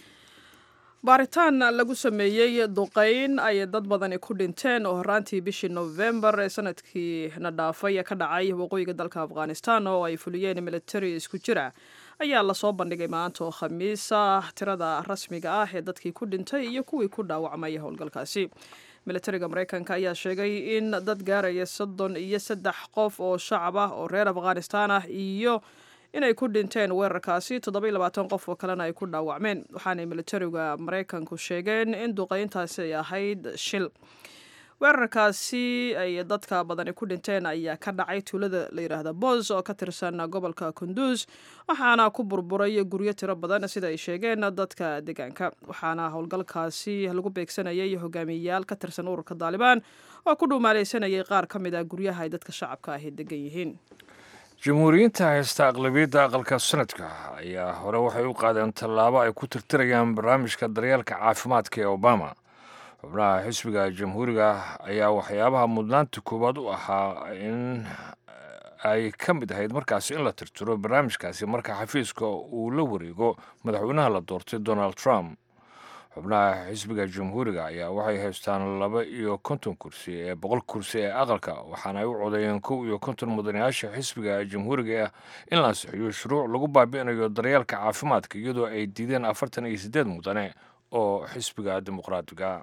baaritaan lagu sameeyey duqayn ay dad badani ku dhinteen oo horaantii bishii nofembar ee sanadkii na dhaafay ka dhacay waqooyiga dalka afghanistan oo ay fuliyeen militari isku jira ayaa lasoo bandhigay maanta oo khamiisa tirada rasmiga ah ee dadkii ku dhintay iyo kuwii ku dhaawacmay howlgalkaasi militariga maraykanka ayaa sheegay in dad gaaraya soddon iyo saddex qof oo shacab ah oo reer afghanistan ah iyo inay ku dhinteen weerarkaasi toddoba iyo labaatan qof oo kalena ay ku dhaawacmeen waxaanay militariga maraykanku sheegeen in duqeyntaasi ay ahayd shil weerarkaasi ay dadka badani ku dhinteen ayaa ka dhacay tuulada la yidhaahda bos oo ka tirsan gobolka kunduus waxaana ku burburay guryo tiro badan sida ay sheegeen dadka deegaanka waxaana howlgalkaasi lagu beegsanayay hogaamiyeyaal ka tirsan ururka daalibaan oo ku dhuumaaleysanayay qaar ka mid ah guryaha ay dadka shacabka ahi degan yihiin jamhuuriyiinta haysta aqlabiyadda aqalka sanadka ayaa hore waxay u qaadeen tallaabo ay ku tirtirayaan barnaamijka daryeelka caafimaadka ee obama xubnaha xisbiga jamhuuriga ayaa waxyaabaha mudnaanta koowaad u ahaa in ay ka mid ahayd markaasi in la tirtiro barnaamijkaasi marka xafiiska uu la wareego madaxweynaha la doortay donald trump xubnaha xisbiga jamhuuriga ayaa waxay haystaan laba iyo konton kursi ee boqol kursi ee aqalka waxaana ay u codeeyeen kow iyo konton mudanayaasha xisbiga jamhuuriga ah in la ansixiyo shuruuc lagu baabi'inayo daryeelka caafimaadka iyadoo ay diideen afartan iyo siddeed mudane oo xisbiga dimuqraadiga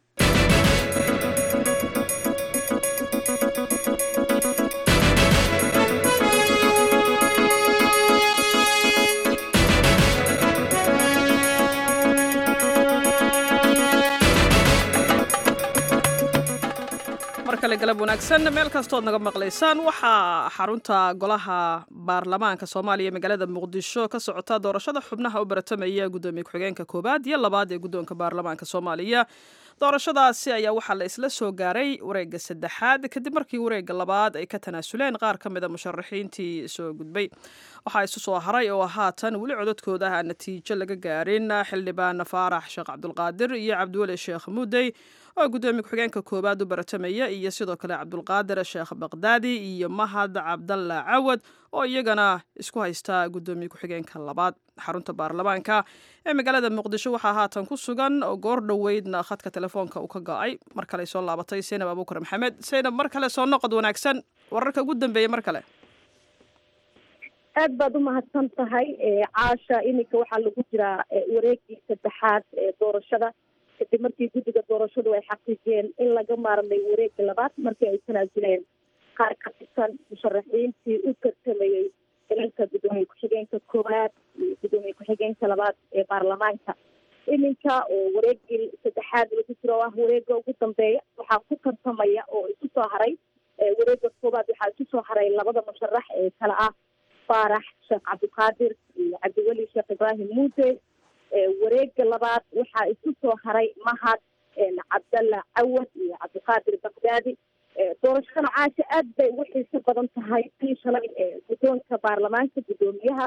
mar kale galab wanaagsan meel kastood naga maqlaysaan waxaa xarunta golaha baarlamaanka soomaaliya magaalada muqdisho ka socota doorashada xubnaha u baratamaya guddoomiye ku-xigeenka koowaad iyo labaad ee guddoonka baarlamaanka soomaaliya doorashadaasi ayaa waxaa la isla soo gaaray wareegga saddexaad kadib markii wareegga labaad ay ka tanaasuleen qaar ka mida musharaxiintii soo gudbay waxaa isu soo haray oo haatan weli cododkooda aan natiijo laga gaarin xildhibaan faarax sheekh cabdulqaadir iyo cabdiweli sheekh muudey oo guddoomiye ku-xigeenka koowaad u baratamaya iyo sidoo kale cabdulqaadir sheekh baqdaadi iyo mahad cabdalla cawad oo iyagana isku haysta guddoomiye ku-xigeenka labaad xarunta baarlamaanka ee magaalada muqdisho waxaa haatan ku sugan oo goor dhoweydna khadka telefoonka uu ka go-ay mar kale soo laabatay seynab abuukar maxamed seynab mar kale soo noqod wanaagsan wararka ugu dambeeya mar kale aad baad u mahadsan tahay caasha iminka waxaa lagu jiraa wareegii saddexaad ee doorashada kadib markii guddiga doorashadu ay xaqiijiyeen in laga maarmay wareegga labaad markii ay tanaasuleen qaar ka tirsan musharaxiintii u tartamayey ilalka guddoomiye ku-xigeenka koowaad iyo guddoomiye ku-xigeenka labaad ee baarlamaanka iminka oo wareegii saddexaad lagu jiro oo ah wareegga ugu dambeeya waxaa ku tartamaya oo isu soo haray wareegga koowaad waxaa isu soo haray labada musharax ee kale ah faarax sheekh cabdiqaadir iyo cabdiweli sheekh ibraahim muuse wareega labaad waxaa isu soo haray mahad cabdalla cawad iyo cabdiqaadir bakdaadi doorashada caasha aad bay ugu xiiso badan tahay tii shalay guddoonka baarlamaanka guddoomiyaha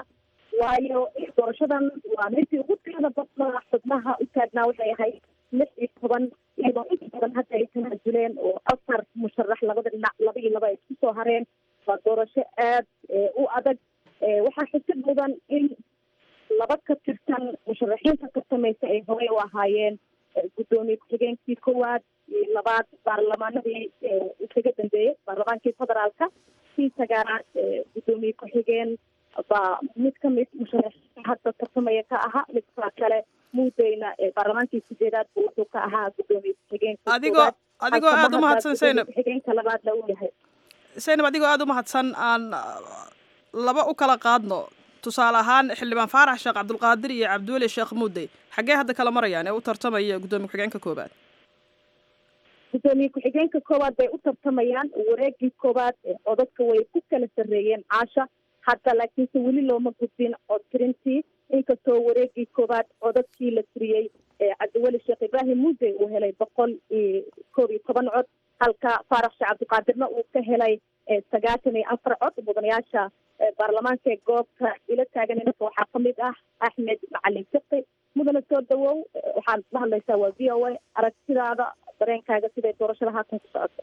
waayo doorashadan waa midii ugu tirada badnaa xubnaha u taagnaa waxay ahayd lix iyo toban iyadoo inta badan hadda ay tanaajuleen oo afar musharax labada dhinac laba iyo laba ay isku soo hareen waa doorasho aad u adag waxaa xusid mudan in laba ka tirsan musharaxiinta tartamaysa ay horey u ahaayeen guddoomiye ku-xigeenkii koowaad iyo labaad baarlamaanadii isaga dambeeyey baarlamaankii federaalka kii sagaalaad guddoomiye ku-xigeen baa mid kamid musharaxiinta hadda tartamaya ka ahaa midka kale muudeyna baarlamaankii sideedaad buu wuxuu ka ahaa guddoomiye ku-xigeenka adigoo adigoo aada u mahadsan zaynab ku-xigeenka labaadna uu yahay zaynab adigoo aada u mahadsan aan laba u kala qaadno tusaale ahaan xildhibaan faarax sheekh cabdulqaadir iyo cabdiweli sheekh muudey xaggee hadda kala marayaan ee u tartamaya guddoomiye ku-xigeenka koobaad guddoomiye ku-xigeenka koowaad bay u tartamayaan wareegii koowaad codadka way ku kala sarreeyeen caasha hadda laakiinse weli looma gudbin cod tirintii inkastoo wareegii koowaad codadkii la tiriyey cabdiweli sheekh ibraahim muudey uu helay boqol iyo koob iyo toban cod halka faarax sheekh cabdiqaadirna uu ka helay sagaatan iyo afar cod mudanayaasha baarlamaanka ee goobta ila taagan inaka waxaa kamid ah axmed macalin fiqi mudane soo dhawow waxaad la hadlaysaa waa v o a aragtidaada dareenkaaga siday doorashada haatan ku socoto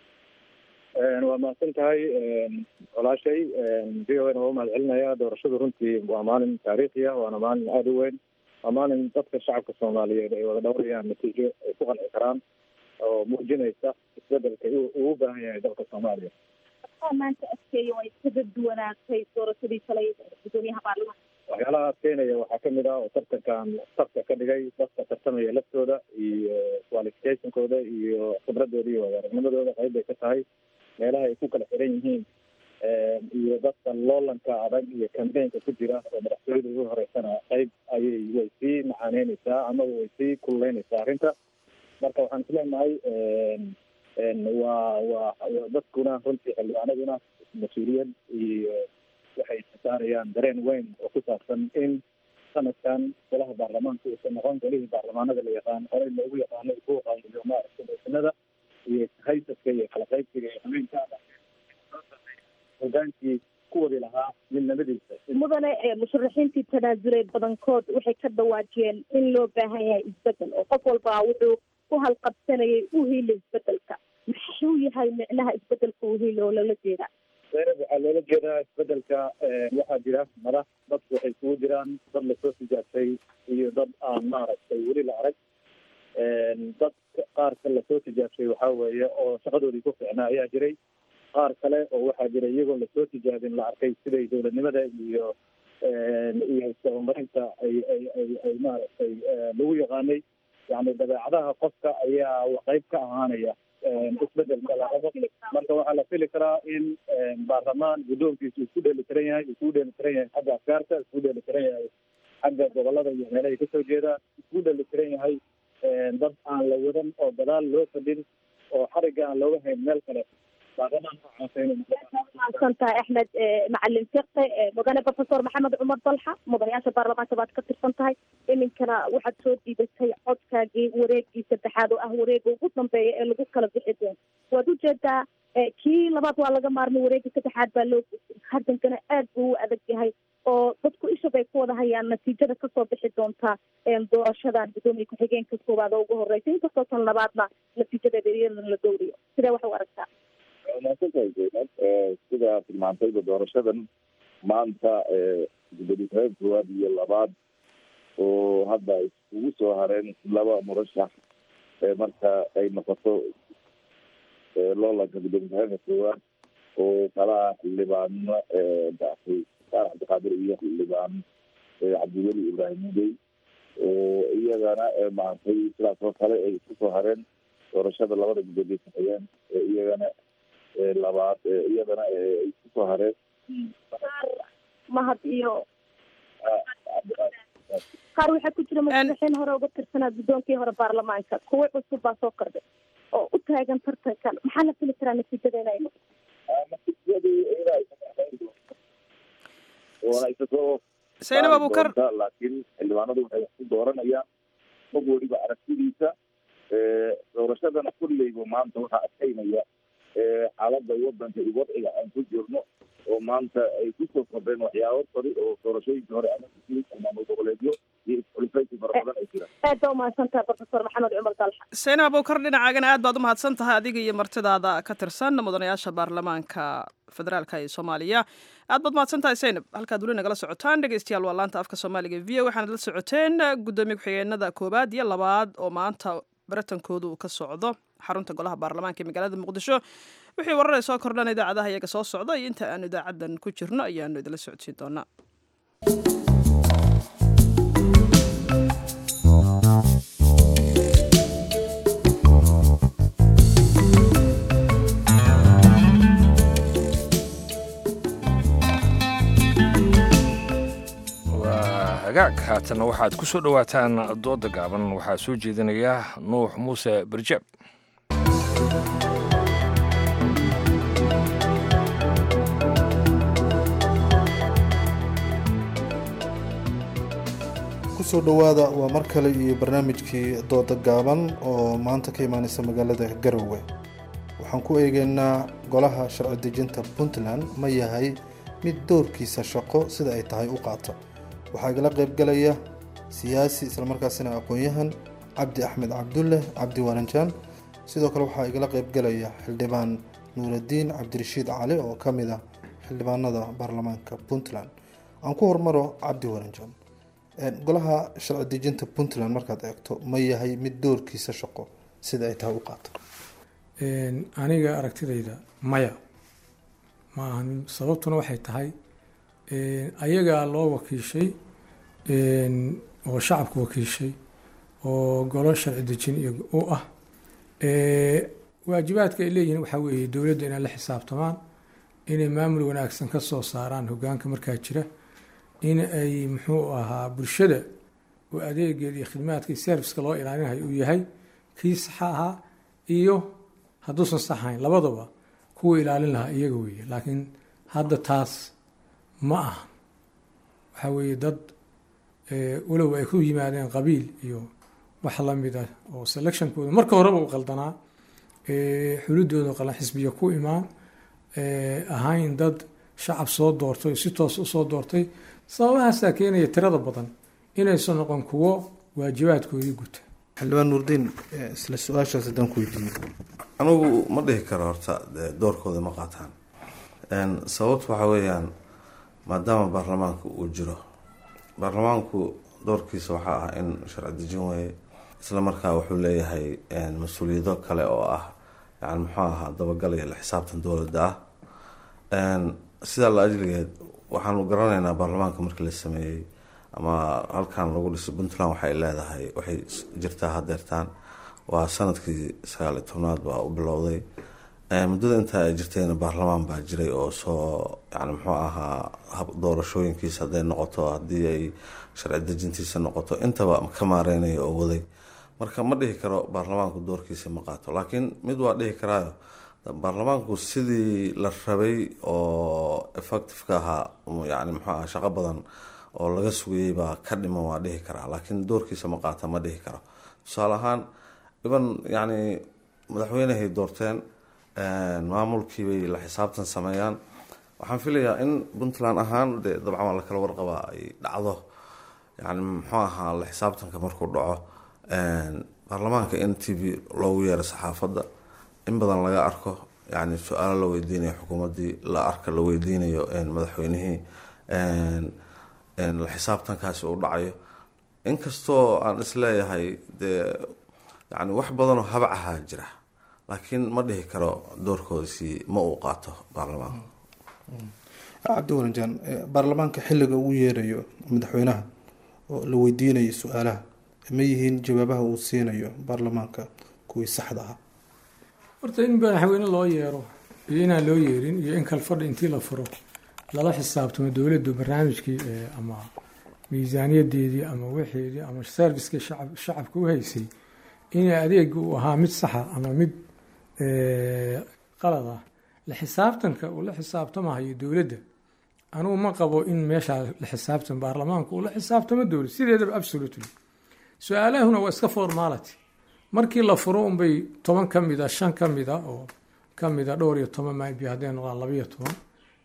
waa mahadsan tahay walaashay v o a na waa umahad celinaya doorashadu runtii waa maalin taariikhi ah waana maalin aada u weyn waa maalin dadka shacabka soomaaliyeed ay wada dhowrayaan natiijo ay ku qanci karaan oo muujinaysa isbedelka uu u baahan yahay dalka soomaaliya maanta adkeeya way kaga duwanaatay doorashadii shalay guddoomiyaha baarlamaanka waxyaalaha adkeynaya waxaa kamid ah oo tartankan tarta ka dhigay dadka tartamaya laftooda iyo qualificationkooda iyo khibradooda iyo wadaaragnimadooda qayb bay ka tahay meelaha ay ku kala xiran yihiin iyo dadka loolanka adag iyo cambaynka ku jira oo madaxtooyada ugu horeysana qayb ayay way sii macaaneyneysaa ama way sii kululeyneysaa arrinta marka waxaan isleenahay waa waa dadkuna runtii xildhibaanaduna mas-uuliyad iyo waxay saarayaan dareen weyn oo ku saabsan in sanadkan golaha baarlamaanka uusan noqon golihii baarlamaanada la yaqaan horey loogu yaqaano buuqa iyo maaragta doosanada iyo haysaska iyo kala qaybsiga iyo habeenka hogaankii ku wadi lahaa midnimadiisa mudane musharaxiintii tanaasulay badankood waxay ka dhawaajiyeen in loo baahan yahay isbedel oo qof walba wuxuu ku halqabsanayay u hiila isbedelka maxuu yahay micnaha isbedelka u hiila oo loola jeedaa zaynab waxaa loola jeedaa isbedelka waxaa jira madax dadku waxay isugu jiraan dad lasoo tijaabtay iyo dad aan maaragtay weli la arag dad qaarka lasoo tijaabtay waxaa weeye oo shaqadoodii ku fiicnaa ayaa jiray qaar kale oo waxaa jira iyagoo lasoo tijaabin la arkay siday dowladnimada iyo iyo isdabamarinta ay ay ay ay maaragtay lagu yaqaanay yani dabeecadaha qofka ayaa qayb ka ahaanaya isbedelka la rabo marka waxaa la fili karaa in baarlamaan guddoonkiisu isku dheeli tiran yahay isku dheeli tiran yahay xagga afkaarta isku dheeli tiran yahay xagga gobolada iyo meelahay kasoo jeeda isku dheeli tiran yahay dad aan la wadan oo dadaal loo fadhin oo xariga aan looga hayn meel kale mahadsan tahay axmed macalin fiqe mudane professor maxamed cumar dalxa mudanayaasha baarlamaanka baad ka tirsan tahay iminkana waxaad soo diidatay codkaagii wareegii saddexaad oo ah wareega ugu dambeeya ee lagu kala bixi doono waad ujeedaa kii labaad waa laga maarmay wareegii saddexaad baa loo gudbay haddankana aad buu u adag yahay oo dadku isha bay ku wada hayaan natiijada kasoo bixi doonta doorashadan guddoomiye ku-xigeenka koowaad oo ugu horeysa inkastoo tan labaadna natiijadeeda iyadana la dowriyo sidee wax u aragtaa maasantahay zaynab sida tilmaantayba doorashadan maanta gudoomiye ku-xigeenka koowaad iyo labaad oo hadda iskugu soo hareen laba murashax marka ay noqoto loolanka gudoomiye ku-xigeenka koowaad oo kala ah xildhibaano daafay saar cabdiqaadir iyo xildhibaan cabdiweli ibraahim mudey oo iyagana maaragtay sidaas oo kale ay isku soo hareen doorashada labada gudoomiye ku-xigeen iyagana labaad iyadana ay isku soo hareen mahad iyo qaar waxaa ku jira madaxweyne hore uga tirsanaa guddoonkii hore baarlamaanka kuwo cusub baa soo kordhay oo u taagan tartankan maxaa la fili karaa natiijada inay Zainab Abuukar. laakiin xildhibaanadu waxay wax ku dooranayaan qof weliba aragtidiisa doorashadana kulleyba maanta waxaa adkeynaya xaaladda wadanka iyo wadciga aan ku jirno oo maanta ay kusoo kordheen waxyaabo fari oo doorashooyinkii hore ama maamul goboleedyo iyo isxulifaysi fara badan ay jiraan aad baa umahadsantaha professor maxamed cumar dalxa seyna abowkar dhinacaagana aad baad u mahadsan tahay adiga iyo martidaada ka tirsan mudanayaasha baarlamaanka federaalka ee soomaaliya aad baad mahadsan tahay seynab halkaad weli nagala socotaan dhegeystayaal waa laanta afka soomaaliga v o waxaanad la socoteen guddoomiye ku-xigeenada koowaad iyo labaad oo maanta baratankoodu uu ka socdo xarunta golaha baarlamaanka ee magaalada muqdisho wixii wararee soo kordhan idaacadaha iyaga soo socda iyo inta aanu idaacadan ku jirno ayaanu idinla socodsiin doonaa hagaag haatanna waxaad ku soo dhowaataan dooda gaaban waxaa soo jeedinaya nuux muuse barjeeb kusoo dhowaada waa mar kale iyo barnaamijkii dooda gaaban oo maanta ka imaaneysa magaalada garowe waxaan ku eegeynaa golaha sharci dejinta puntland ma yahay mid doorkiisa shaqo sida ay tahay u qaata waxaa igala qaybgalaya siyaasi islamarkaasina aqoon-yahan cabdi axmed cabdulle cabdi waranjaan sidoo kale waxaa igala qaybgalaya xildhibaan nuuraddiin cabdirashiid cali oo ka mid ah xildhibaanada baarlamaanka puntland aan ku hormaro cabdi waranjaan golaha sharci dejinta puntland markaad eegto ma yahay mid doorkiisa shaqo sida ay tahay u qaata aniga aragtidayda maya ma ahan sababtuna waxay tahay ayagaa loo wakiishay oo shacabku wakiishay oo golo sharci dejin u ah waajibaadka ay leeyihiin waxaa weeye dowladda inay la xisaabtamaan inay maamul wanaagsan ka soo saaraan hogaanka markaa jira in ay muxuu ahaa bulshada oo adeegeeda iyo khidmaadka iyo serviska loo ilaalinayo uu yahay kii saxa ahaa iyo hadduusan saxayn labadaba kuwa ilaalin lahaa iyaga weeye laakiin hadda taas ma aha waxaa weeye dad walow ay ku yimaadeen qabiil iyo wax lamid ah oo selectionkooda marka horeba u qaldanaa xulidooda qalan xisbiya ku imaan ahayn dad shacab soo doortay si toos usoo doortay sababahaasaa keenaya tirada badan inaysan noqon kuwo waajibaadkoodii guta xildhibaan nuurdiin isla su-aashaas haddaan ku weydiiyo anigu ma dhihi karo horta doorkooda ma qaataan sababtu waxaa weeyaan maadaama baarlamaanku uu jiro baarlamaanku doorkiisa waxaa ah in sharci dejin weeye isla markaa wuxuu leeyahay mas-uuliyado kale oo ah yani muxuu ahaa dabagalaya la xisaabtan dowladda ah sidaa la ajligeed waxaanu garanaynaa baarlamaanka markii la sameeyey ama halkan lagu dhisay puntland waxay leedahay waxay jirtaa hadeertaan waa sanadkii sagaaliy tobnaad baa u bilowday muddada intaa ay jirtayna baarlamaan baa jiray oo soo yani muxuu ahaa doorashooyinkiisa hadday noqoto haddii ay sharci dejintiisa noqoto intaba ka maareynaya oo waday marka ma dhihi karo baarlamaanku doorkiisa ma qaato laakiin mid waa dhihi karaayo baarlamaanku sidii la rabay oo effectiveka ahaa yani muxuu aha shaqo badan oo laga sugayey baa ka dhiman waa dhihi karaa laakiin doorkiisa ma qaata ma dhihi karo tusaale ahaan iban yani madaxweynehay doorteen maamulkiibay la xisaabtan sameeyaan waxaan filayaa in puntland ahaan de dabcan waa lakala warqabaa ay dhacdo yani muxuu ahaa la xisaabtanka markuu dhaco baarlamaanka in t v loogu yeero saxaafadda in badan laga arko yani su-aalo la weydiinayo xukuumaddii la arka la weydiinayo madaxweynihii la xisaabtankaasi uu dhacayo inkastoo aan isleeyahay dee yani wax badanoo habac ahaa jira laakiin ma dhihi karo doorkoodasi ma uu qaato baarlamaanka cabdi waranjaan baarlamaanka xilliga ugu yeerayo madaxweynaha oo la weydiinayo su-aalaha ma yihiin jawaabaha uu siinayo baarlamaanka kuwii saxda ahaa horta in madaxweyne loo yeero iyo inaan loo yeerin iyo in kale fadhi intii la furo lala xisaabtamo dowladdu barnaamijkii ama miisaaniyadeedii ama wixeedii ama serviskii shacab shacabka u haysay in adeega uu ahaa mid saxa ama mid qalad ah la xisaabtanka uu la xisaabtamahayo dowladda anugu ma qabo in meeshaa la xisaabtan baarlamaanka uu la xisaabtamo dowlad sideedaba absolutely su-aalahuna waa iska formality markii la furo unbay toban ka mid a shan ka mid a oo ka mid a dhowr iyo toban mayb hadday noqdaan labayo toban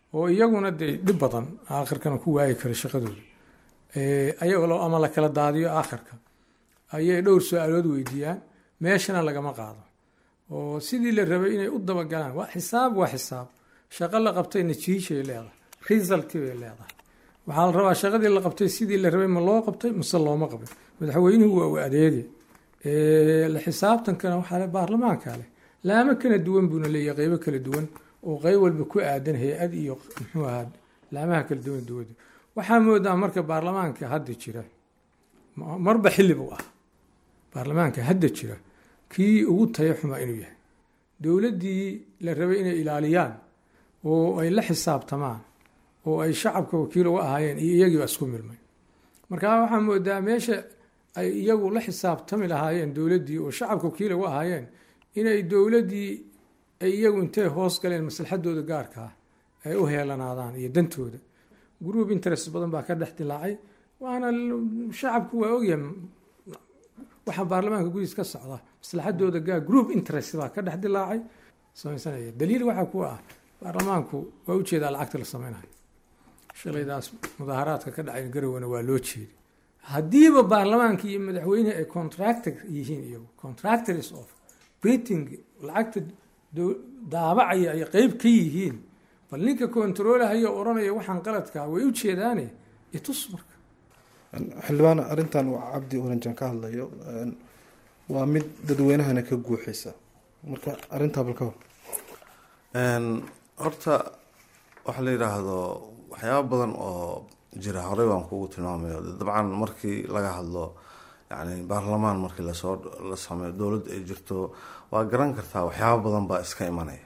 oo iyaguna dee dhib badan aakhirkana ku waayi kara shaqadooda ayagoo ama la kala daadiyo aakhirka ayay dhowr su-aalood weydiiyaan meeshana lagama qaado oo sidii la rabay inay u dabagalaan waa xisaab waa xisaab shaqo la qabtay natiijay leedahay resulti bay leedahay waxaa la rabaa shaqadii la qabtay sidii la rabay ma loo qabtay mise looma qabin madaxweynuhu waa u adeege la xisaabtankana waxaa le baarlamaanka leh laamo kala duwan buuna leeyahay qeybo kala duwan oo qeyb walba ku aadan hay-ad iyo muxuu ahaa laamaha kala duwan dowladda waxaa moodaa marka baarlamaanka hadda jira marba xilli buu ah baarlamaanka hadda jira kii ugu tayo xumaa inuu yahay dowladdii la rabay inay ilaaliyaan oo ay la xisaabtamaan oo ay shacabka wakiil uga ahaayeen iyo iyagiiba isku milmay marka waxaa moodaa meesha ay iyagu la xisaabtami lahaayeen dowladdii oo shacabka wakiil uga ahaayeen inay dowladdii ay iyagu intay hoos galeen maslaxadooda gaarkaa ay u heelanaadaan iyo dantooda group interest badan baa ka dhex dilaacay waana shacabku waa ogyahay waxaa baarlamaanka gudiis ka socda maslaxadooda gaar group interest baa ka dhex dilaacay samaysanaya daliil waxaa ku ah baarlamaanku waa ujeedaa lacagta la sameynayo shalaydaas mudaaharaadka ka dhacay garowana waa loo jeeday haddiiba baarlamaanka iyo madaxweyne ay contractor yihiin iyagu contractors of printing lacagta daabacaya ay qeyb ka yihiin bal ninka controlahaya odhanaya waxaan qaladkaa way u jeedaane itus marka xildhibaan arrintan waa cabdi oranjan ka hadlayo waa mid dadweynahana ka guuxaysa marka arrintaa bal ka hor horta waxa la yidhaahdo waxyaaba badan oo jira horey baan kugu tilmaamayo dabcan markii laga hadlo yani baarlamaan markii lasoo la sameeyo dowladda ay jirto waa garan kartaa waxyaaba badan baa iska imanaya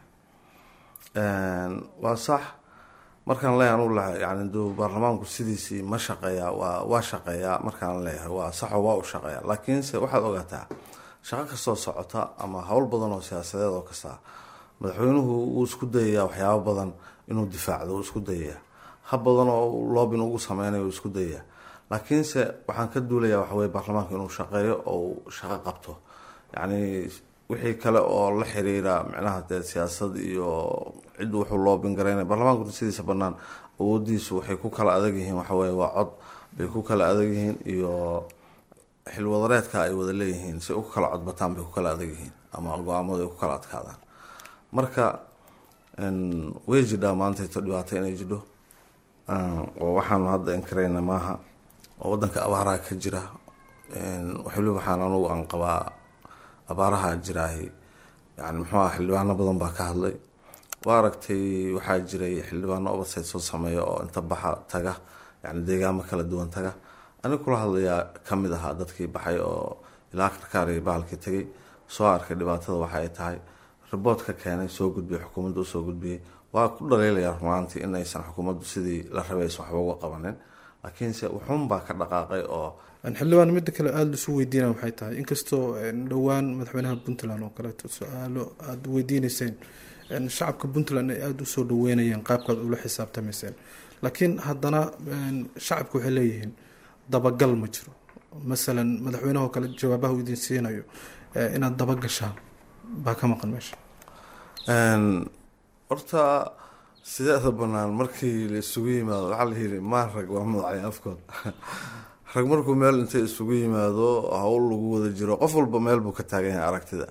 waa sax markaan leeyahay anu lahay yani du baarlamaanku sidiisii ma shaqeeyaa waa waa shaqeeyaa markaan leeyahay waa saxo waa u shaqeeyaa laakiinse waxaad ogaataa shaqo kastoo socota ama howl badan oo siyaasadeed oo kasta madaxweynuhu wuu isku dayayaa waxyaabo badan inuu difaacdo wuu isku dayayaa hab badan oo loobin ugu sameynayo wuu isku dayayaa laakiinse waxaan ka duulayaa waxaweye baarlamaanka inuu shaqeeyo oo uu shaqo qabto yacni wixii kale oo la xiriira micnaha dee siyaasad iyo cid wuxuu loobin garaynaya baarlamaanku sidiisa banaan awoodiisu waxay ku kala adag yihiin waxaweye waa cod bay ku kala adag yihiin iyo xilwadareedka ay wada leeyihiin si u kala codbataan bay ku kala adag yihiin ama go-aamadu ay ku kala adkaadaan marka way jidhaa maantayto dhibaato inay jidho oo waxaanu hadda inkarayna maaha oo wadanka abaaraha ka jira waliba waxaan anugu aan qabaa abaaraha jiraahi yani muxuu ah xildhibaano badan baa ka hadlay waa aragtay waxaa jiray xildhibaano obasayd soo sameeya oo inta baxa taga yani deegaamo kala duwan taga aniga kula hadlayaa kamid ahaa dadkii baxay oo ilaa karkaari bahalkii tegay soo arkay dhibaatada waxa ay tahay riboodka keenay soo gudbiyay xukuumadda usoo gudbiyey waa ku dhaliilaya rumaantii in aysan xukuumaddu sidii la rabay aysan waxba uga qabanin laakiinse wuxuun baa ka dhaqaaqay oo xildhibaan midda kale aada lisu weydiina waxay tahay inkastoo dhowaan madaxweynaha puntland oo kaleeto su-aalo aada weydiineyseen shacabka puntland ay aada usoo dhaweynayeen qaabkaad ula xisaabtamayseen laakiin haddana shacabka waxay leeyihiin dabagal ma jiro masalan madaxweynaha oo kale jawaabaha uu idin siinayo inaad dabagashaan baa ka maqan meesha horta sideeda banaan markii la isugu yimaado waxaa la yiri maan rag waa madacay afkood rag markuu meel intay isugu yimaado hawl lagu wada jiro qof walba meel buu ka taagan yahay aragtida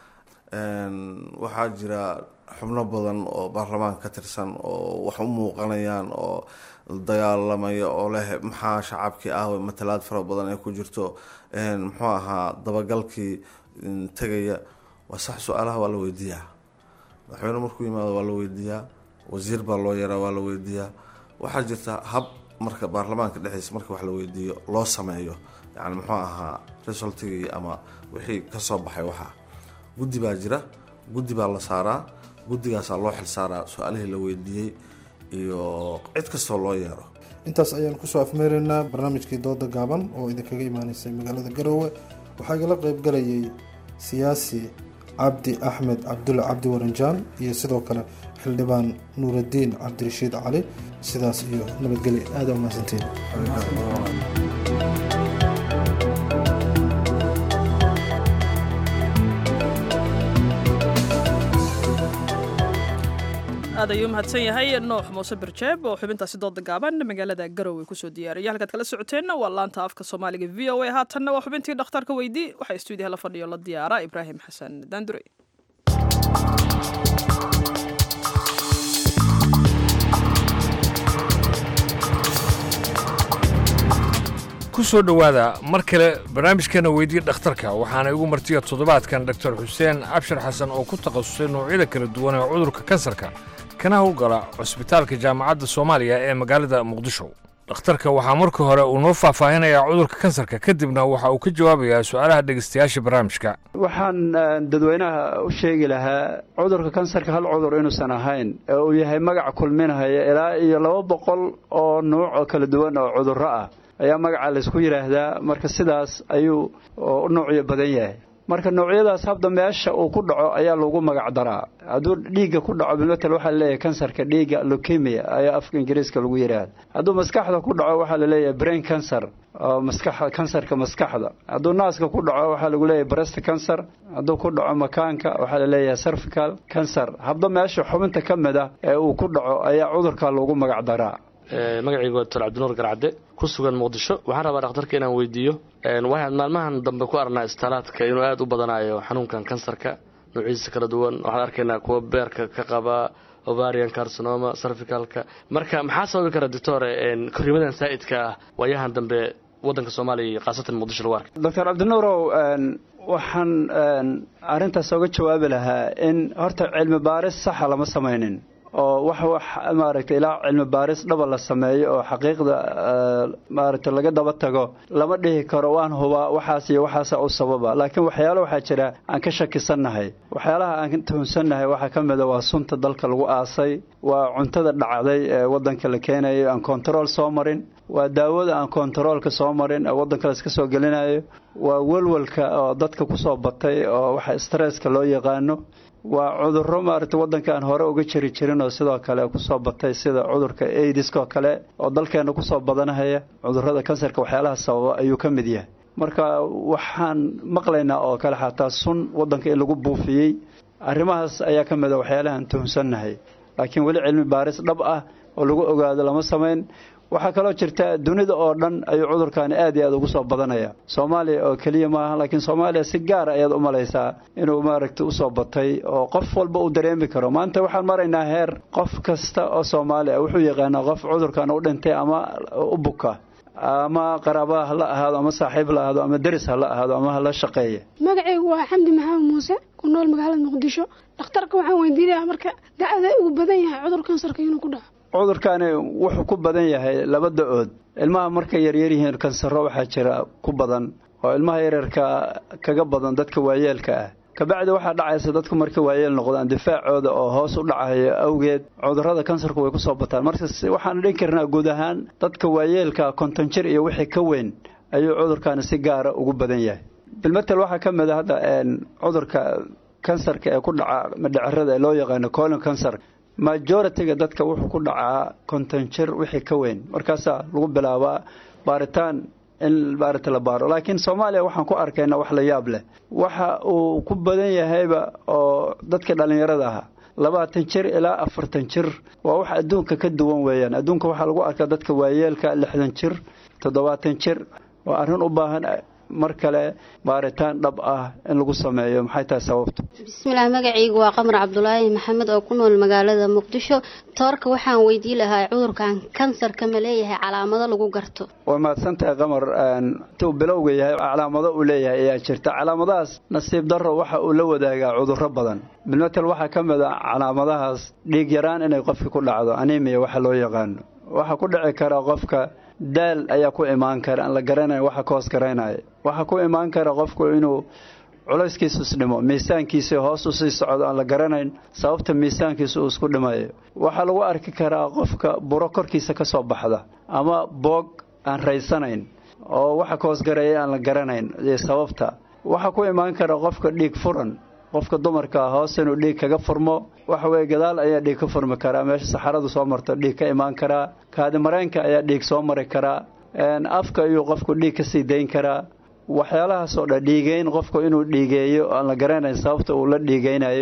waxaa jira xubno badan oo baarlamaanka ka tirsan oo wax u muuqanayaan oo dagaalamaya oo leh maxaa shacabkii ah matalaad fara badan ay ku jirto muxuu ahaa dabagalkii tegaya waa sax su-aalaha waa la weydiiyaa madaxweyne markuu yimaado waa la weydiiyaa wasiir baa loo yaraa waa la weydiiyaa waxaa jirta hab marka baarlamaanka dhexdiisa marka wax la weydiiyo loo sameeyo yani muxuu ahaa resultigii ama wixii kasoo baxay waxaa guddi baa jira guddi baa la saaraa guddigaasaa loo xilsaaraa su-aalihii la weydiiyey iyo cid kastoo loo yeero intaas ayaan kusoo afmeeraynaa barnaamijkii dooda gaaban oo idinkaga imaaneysay magaalada garoowe waxaa igala qeybgalayay siyaasi cabdi axmed cabdulle cabdi waranjaan iyo sidoo kale xildhibaan nuuraddiin cabdirashiid cali sidaas iyo nabadgelya aada umahadsantiin aad ayuu mahadsan yahay nuux muuse birjeeb oo xubintaasi dooda gaaban magaalada garowe kusoo diyaariyay halkaad kala socoteenna waa laanta afka soomaaliga v o a haatanna waa xubintii dhakhtarka weydii waxaa stuudiyaha la fadhiyo la diyaara ibraahim xasan daandure ku soo dhowaada mar kale barnaamijkeena weydii dhakhtarka waxaana igu martiya toddobaadkan doktor xuseen cabshir xasan oo ku takhasusay noocyada kala duwan ee cudurka kansarka kana howlgala cusbitaalka jaamacadda soomaaliya ee magaalada muqdisho dhakhtarka waxaa marka hore uu noo faahfaahinayaa cudurka kansarka kadibna waxa uu ka jawaabayaa su'aalaha dhegaystayaasha barnaamijka waxaan dadweynaha u sheegi lahaa cudurka kansarka hal cudur inuusan ahayn ee uu yahay magac kulminahaya ilaa iyo laba boqol oo nuuc oo kala duwan oo cudurro ah ayaa magaca laysku yidhaahdaa marka sidaas ayuu u noocyo badan yahay marka noocyadaas habda meesha uu ku dhaco ayaa lagu magac daraa hadduu dhiigga ku dhaco bilmatel waxaa laleeyahay kansarka dhiigga leukemia ayaa afka ingiriiska lagu yidhaahda hadduu maskaxda ku dhaco waxaa laleeyahay brain cancer oo maskaxda kansarka maskaxda hadduu naaska ku dhaco waxaa lagu leeyahay breast cancer hadduu ku dhaco makaanka waxaa laleeyahay cervical cancer habda meesha xubinta ka mid ah ee uu ku dhaco ayaa cudurka lagu magac daraa magacaygu waa doctor cabdinuur garcadde ku sugan muqdisho waxaan rabaa dhakhtarka inaan weydiiyo waxaan maalmahan dambe ku arnaa istaalaadka inuu aada u badanayo xanuunkan kansarka nuucyadiisa kala duwan waxaan arkaynaa kuwa beerka ka qaba ovarian carcinoma cervicalka marka maxaa sababi kara doctore korriimadan saa'idka ah waayahan dambe waddanka soomaaliya iyo khaasatan muqdisho lagu arkay doctor cabdinuurow waxaan arrintaas oga jawaabi lahaa in horta cilmi baaris saxa lama samaynin oo wax wax maaragtay ilaa cilmi baaris dhaba la sameeyo oo xaqiiqda maaragtay laga daba tago lama dhihi karo waan hubaa waxaas iyo waxaasa u sababa laakiin waxyaalo waxaa jira aan ka shakisannahay waxyaalaha aan tuhunsannahay waxaa ka mida waa sunta dalka lagu aasay waa cuntada dhacday ee waddanka la keenayo aan kontarool soo marin waa daawada aan kontaroolka soo marin ee waddanka la iska soo gelinayo waa welwelka oo dadka kusoo batay oo waxa stresska loo yaqaano waa cudurro maaragtay waddanka aan hore uga jiri jirin oo sidoo kale kusoo batay sida cudurka aidiskoo kale oo dalkeena kusoo badanahaya cudurrada kansarka waxyaalaha sababa ayuu ka mid yahay marka waxaan maqlaynaa oo kale xataa sun waddanka in lagu buufiyey arrimahaas ayaa ka mid a waxyaalahaan tuhunsannahay laakiin weli cilmi baaris dhab ah oo lagu ogaado lama samayn waxaa kaloo jirta dunida oo dhan ayuu cudurkaani aad iyo aad ugu soo badanaya soomaaliya oo keliya maaha laakiin soomaaliya si gaara ayaad u malaysaa inuu maaragtay usoo batay oo qof walba uu dareemi karo maanta waxaan maraynaa heer qof kasta oo soomaaliya wuxuu yaqaanaa qof cudurkan u dhintay ama u buka ama qaraaba ha la ahaado ama saaxiib la ahaado ama deris ha la ahaado ama ha la shaqeeya magacaygu waa xamdi maxamed muuse ku nool magaalada muqdisho dhakhtarka waxaan weydiinayaa marka da-da ugu badan yahay cudur kansarka inuu ku dhaco cudurkaani wuxuu ku badan yahay laba da-ood ilmaha markay yaryar yihiin kansaro waxaa jira ku badan oo ilmaha yaryarka kaga badan dadka waayeelka ah kabacdi waxaa dhacaysa dadku markay waayeel noqdaan difaacooda oo hoos u dhacayo awgeed cudurrada kansarku way kusoo bataan marka waxaan dhin karnaa guud ahaan dadka waayeelka konton jir iyo wixii ka weyn ayuu cudurkaani si gaara ugu badan yahay bilmatel waxaa ka mid a hadda cudurka kansarka ee ku dhaca madhacerada ee loo yaqaano colon cancer majoritiga dadka wuxuu ku dhacaa konton jir wixii ka weyn markaasaa lagu bilaabaa baaritaan in maarata la baaro laakiin soomaaliya waxaan ku arkayna wax la yaab leh waxa uu ku badan yahayba oo dadka dhallinyarada ahaa labaatan jir ilaa afartan jir waa wax adduunka ka duwan weeyaan adduunka waxaa lagu arkaa dadka waayeelka lixdan jir toddobaatan jir waa arrin u baahan mar kale baaritaan dhab ah in lagu sameeyo maxay tahay sababtu bismillaah magacaygu waa qamar cabdulaahi maxamed oo ku nool magaalada muqdisho toorka waxaan weydii lahaa cudurkan kansarka ma leeyahay calaamado lagu garto waa mahadsan tahay qamar intuu bilowga yahay calaamado uu leeyahay ayaa jirta calaamadahaas nasiib darro waxa uu la wadaagaa cudurro badan bilmatel waxaa ka mid a calaamadahaas dhiig yaraan inay qofka ku dhacdo animiya waxa loo yaqaano waxaa ku dhici kara qofka daal ayaa ku imaan kara aan la garanayn waxa ka hoos garaynaya waxaa ku imaan kara qofku inuu culayskiisu isdhimo miisaankiisa hoos usii socdo aan la garanayn sababta miisaankiisa uu isku dhimayo waxaa lagu arki karaa qofka buro korkiisa ka soo baxda ama boog aan raysanayn oo waxa ka hoosgareeya aan la garanayn sababta waxaa ku imaan kara qofka dhiig furan qofka dumarka hoos inuu dhiig kaga furmo waxa weye gadaal ayaa dhiig ka furmi karaa meesha saxaradu soo marto dhiig ka imaan karaa kaadimareenka ayaa dhiig soo mari karaa afka ayuu qofku dhiig kasii dayn karaa waxyaalahaasoo dhan dhiigeyn qofku inuu dhiigeeyo aan la garanayn sababta uu la dhiigeynayo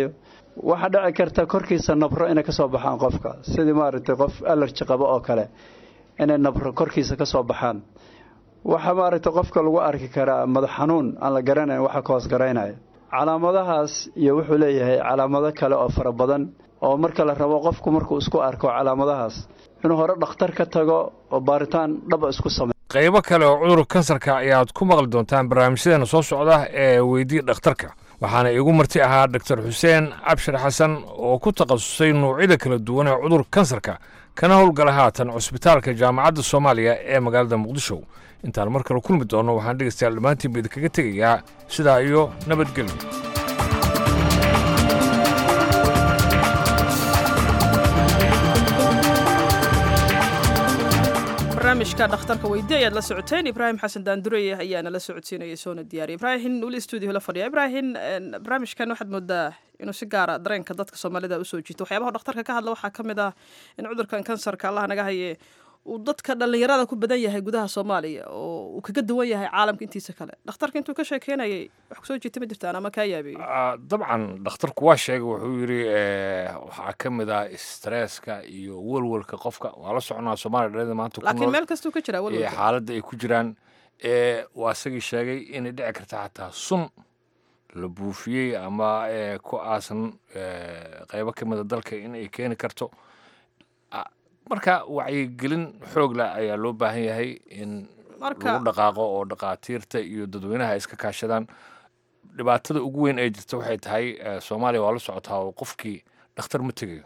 waxaa dhici karta korkiisa nabro inay kasoo baxaan qofka sidii maaragtay qof alerji qabo oo kale inay nabro korkiisa kasoo baxaan waxaa maaragtay qofka lagu arki karaa madax xanuun aan la garanayn waxa ka hoos garaynaya calaamadahaas iyo wuxuu leeyahay calaamado kale oo fara badan oo marka la rabo qofku markuu isku arko calaamadahaas inuu hore dhakhtar ka tago oo baaritaan dhaba isku sameeyo qaybo kale oo cudurka kansarka ayaad ku maqli doontaan barnaamijyadeena soo socda ee weydii dhakhtarka waxaana iigu marti ahaa doctor xuseen cabshir xasan oo ku takhasusay noocyada kala duwan ee cudurka kansarka kana howlgala haatan cusbitaalka jaamacadda soomaaliya ee magaalada muqdisho intaan mar kale kulmi doonno waxaan dhegaystayaal dhammaantiinba idinkaga tegayaa sidaa iyo nabadgelyo barnaamijka dhakhtarka weydi ayaad la socoteen ibraahim xasan daandureye ayaana la socodsiinaya soona diyaariya ibraahim weli stuudio la fadhiya ibraahim barnaamijkan waxaad moodaa inuu si gaara dareenka dadka soomaalida usoo jiito waxyaabaha dhakhtarka ka hadla waxaa ka mid ah in cudurkan kansarka allah naga haye uu dadka dhallinyarada ku badan yahay gudaha soomaaliya oo uu kaga duwan yahay caalamka intiisa kale dhakhtarka intuu ka sheekeynayay wax kusoo jiita ma jirtaan ama kaa yaabeeyey dabcan dhakhtarku waa sheegay wuxuu yidhi waxaa ka mid ah stresska iyo welwelka qofka waa la soconaa soomaaliya dhalada maanta ku laakiin nool meel kastuu ka jiraa iyo walwalka xaaladda ay ku jiraan ee waa isagii sheegay inay dhici karta xataa sun la buufiyey ama ee, ku aasan ee, qaybo ka mida dalka in ay keeni karto Ah, marka wacyigelin xoog leh ayaa loo baahan yahay in Marka- lagu dhaqaaqo oo dhaqaatiirta iyo dadweynaha ay iska kaashadaan dhibaatada ugu weyn ee jirta waxay tahay eh, soomaaliya waa la socotaa oo qofkii dhakhtar ma tegayo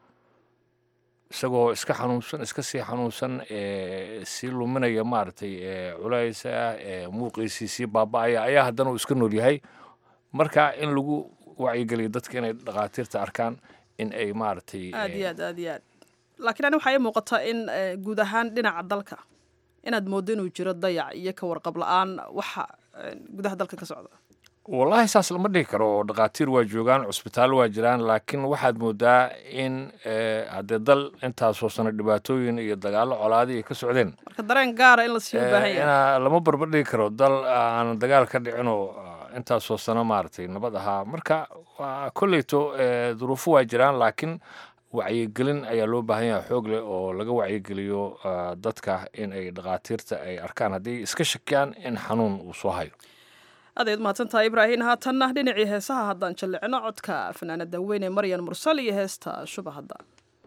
isagoo iska xanuunsan iska sii xanuunsan ee sii luminaya maaragtay ee culaysa ee muuqiisii sii baaba'aya ayaa haddana uu iska nool yahay marka in lagu wacyigeliyo dadka inay dhaqaatiirta arkaan in ay maaragtay aad iyo aad aad iyo aad laakiin ani waxaa ii muuqataa in eh, guud ahaan dhinaca dalka inaad moodo inuu jiro dayac iyo ka warqab la-aan waxa eh, gudaha dalka ka socda wallaahi saas lama dhihi karo oo dhaqaatiir waa joogaan cusbitaallo waa jiraan laakiin waxaad moodaa in eh, haddee dal intaasoo sano dhibaatooyin iyo dagaallo colaadi ay ka socdeen marka dareen gaara in la sii u baahan Eh, yahay inaa lama barbar dhigi karo dal aan dagaal ka dhicinoo ah, intaasoo sano maaragtay nabad ahaa marka waa kolleyto eh, duruufo waa jiraan laakiin wacyigelin ayaa loo baahan yahay xoog leh oo laga wacyigeliyo ah, dadka in ay dhaqaatiirta ay arkaan haddii iska shakiyaan in xanuun uu soo hayo aadayd mahadsan tahay ibraahin haatanna dhinacii heesaha haddaan jallicno codka fanaanada weyne maryan mursal iyo heesta shubahadda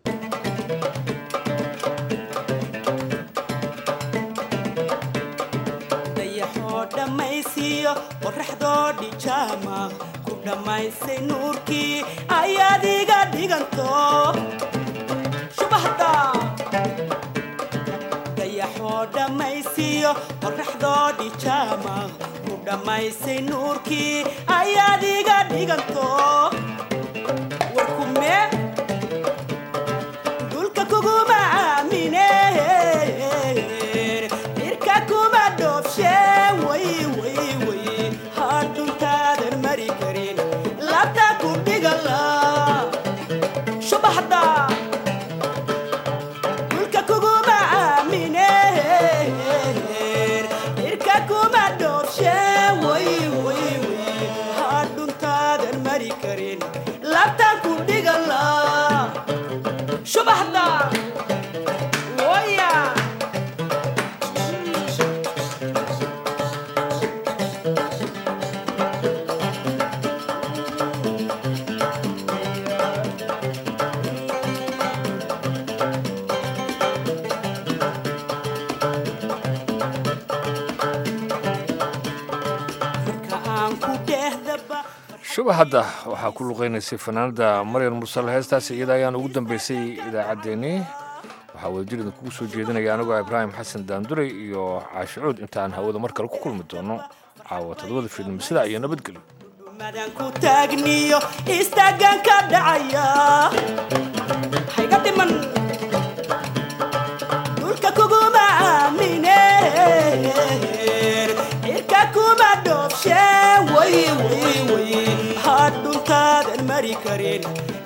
dayaxoo dhammaysiiyo qorraxdoo dhijaama ku dhammaysay nuurkii ayaad iga dhiganto shubahda dayaxoo dhammaysiiyo qorraxdoo dhijaama ku dhammaysay nuurkii ayaad iga dhiganto warkume dulka kuguma aamine irka kuma dhoofshe way way way hadhuntaadan mari karin labta ku dhigala shubaxda dulka kuguma aamine irka kuma dhoofshe way way way hadhuntaadan mari karin labta ku dhigala shubaxda waya marka aan ku dhehdaba shubahadda waxaa ku luqeynaysay fanaanada maryan mursal heestaas iyada ayaan ugu dambeysay idaacaddeenii waxaa wadajir idinkugu soo jeedinaya anigoo ibraahim xasan daanduray iyo caashicuud intaan hawada mar kale ku kulmi doono caawa todobada fiidnimo sidaa iyo nabadgelyo madan ku taagniyo istaagan ka dhacaya hayga dhiman dhulka kuguma aamine cirka kuma dhoofshe way way way hadhuntaadan mari karin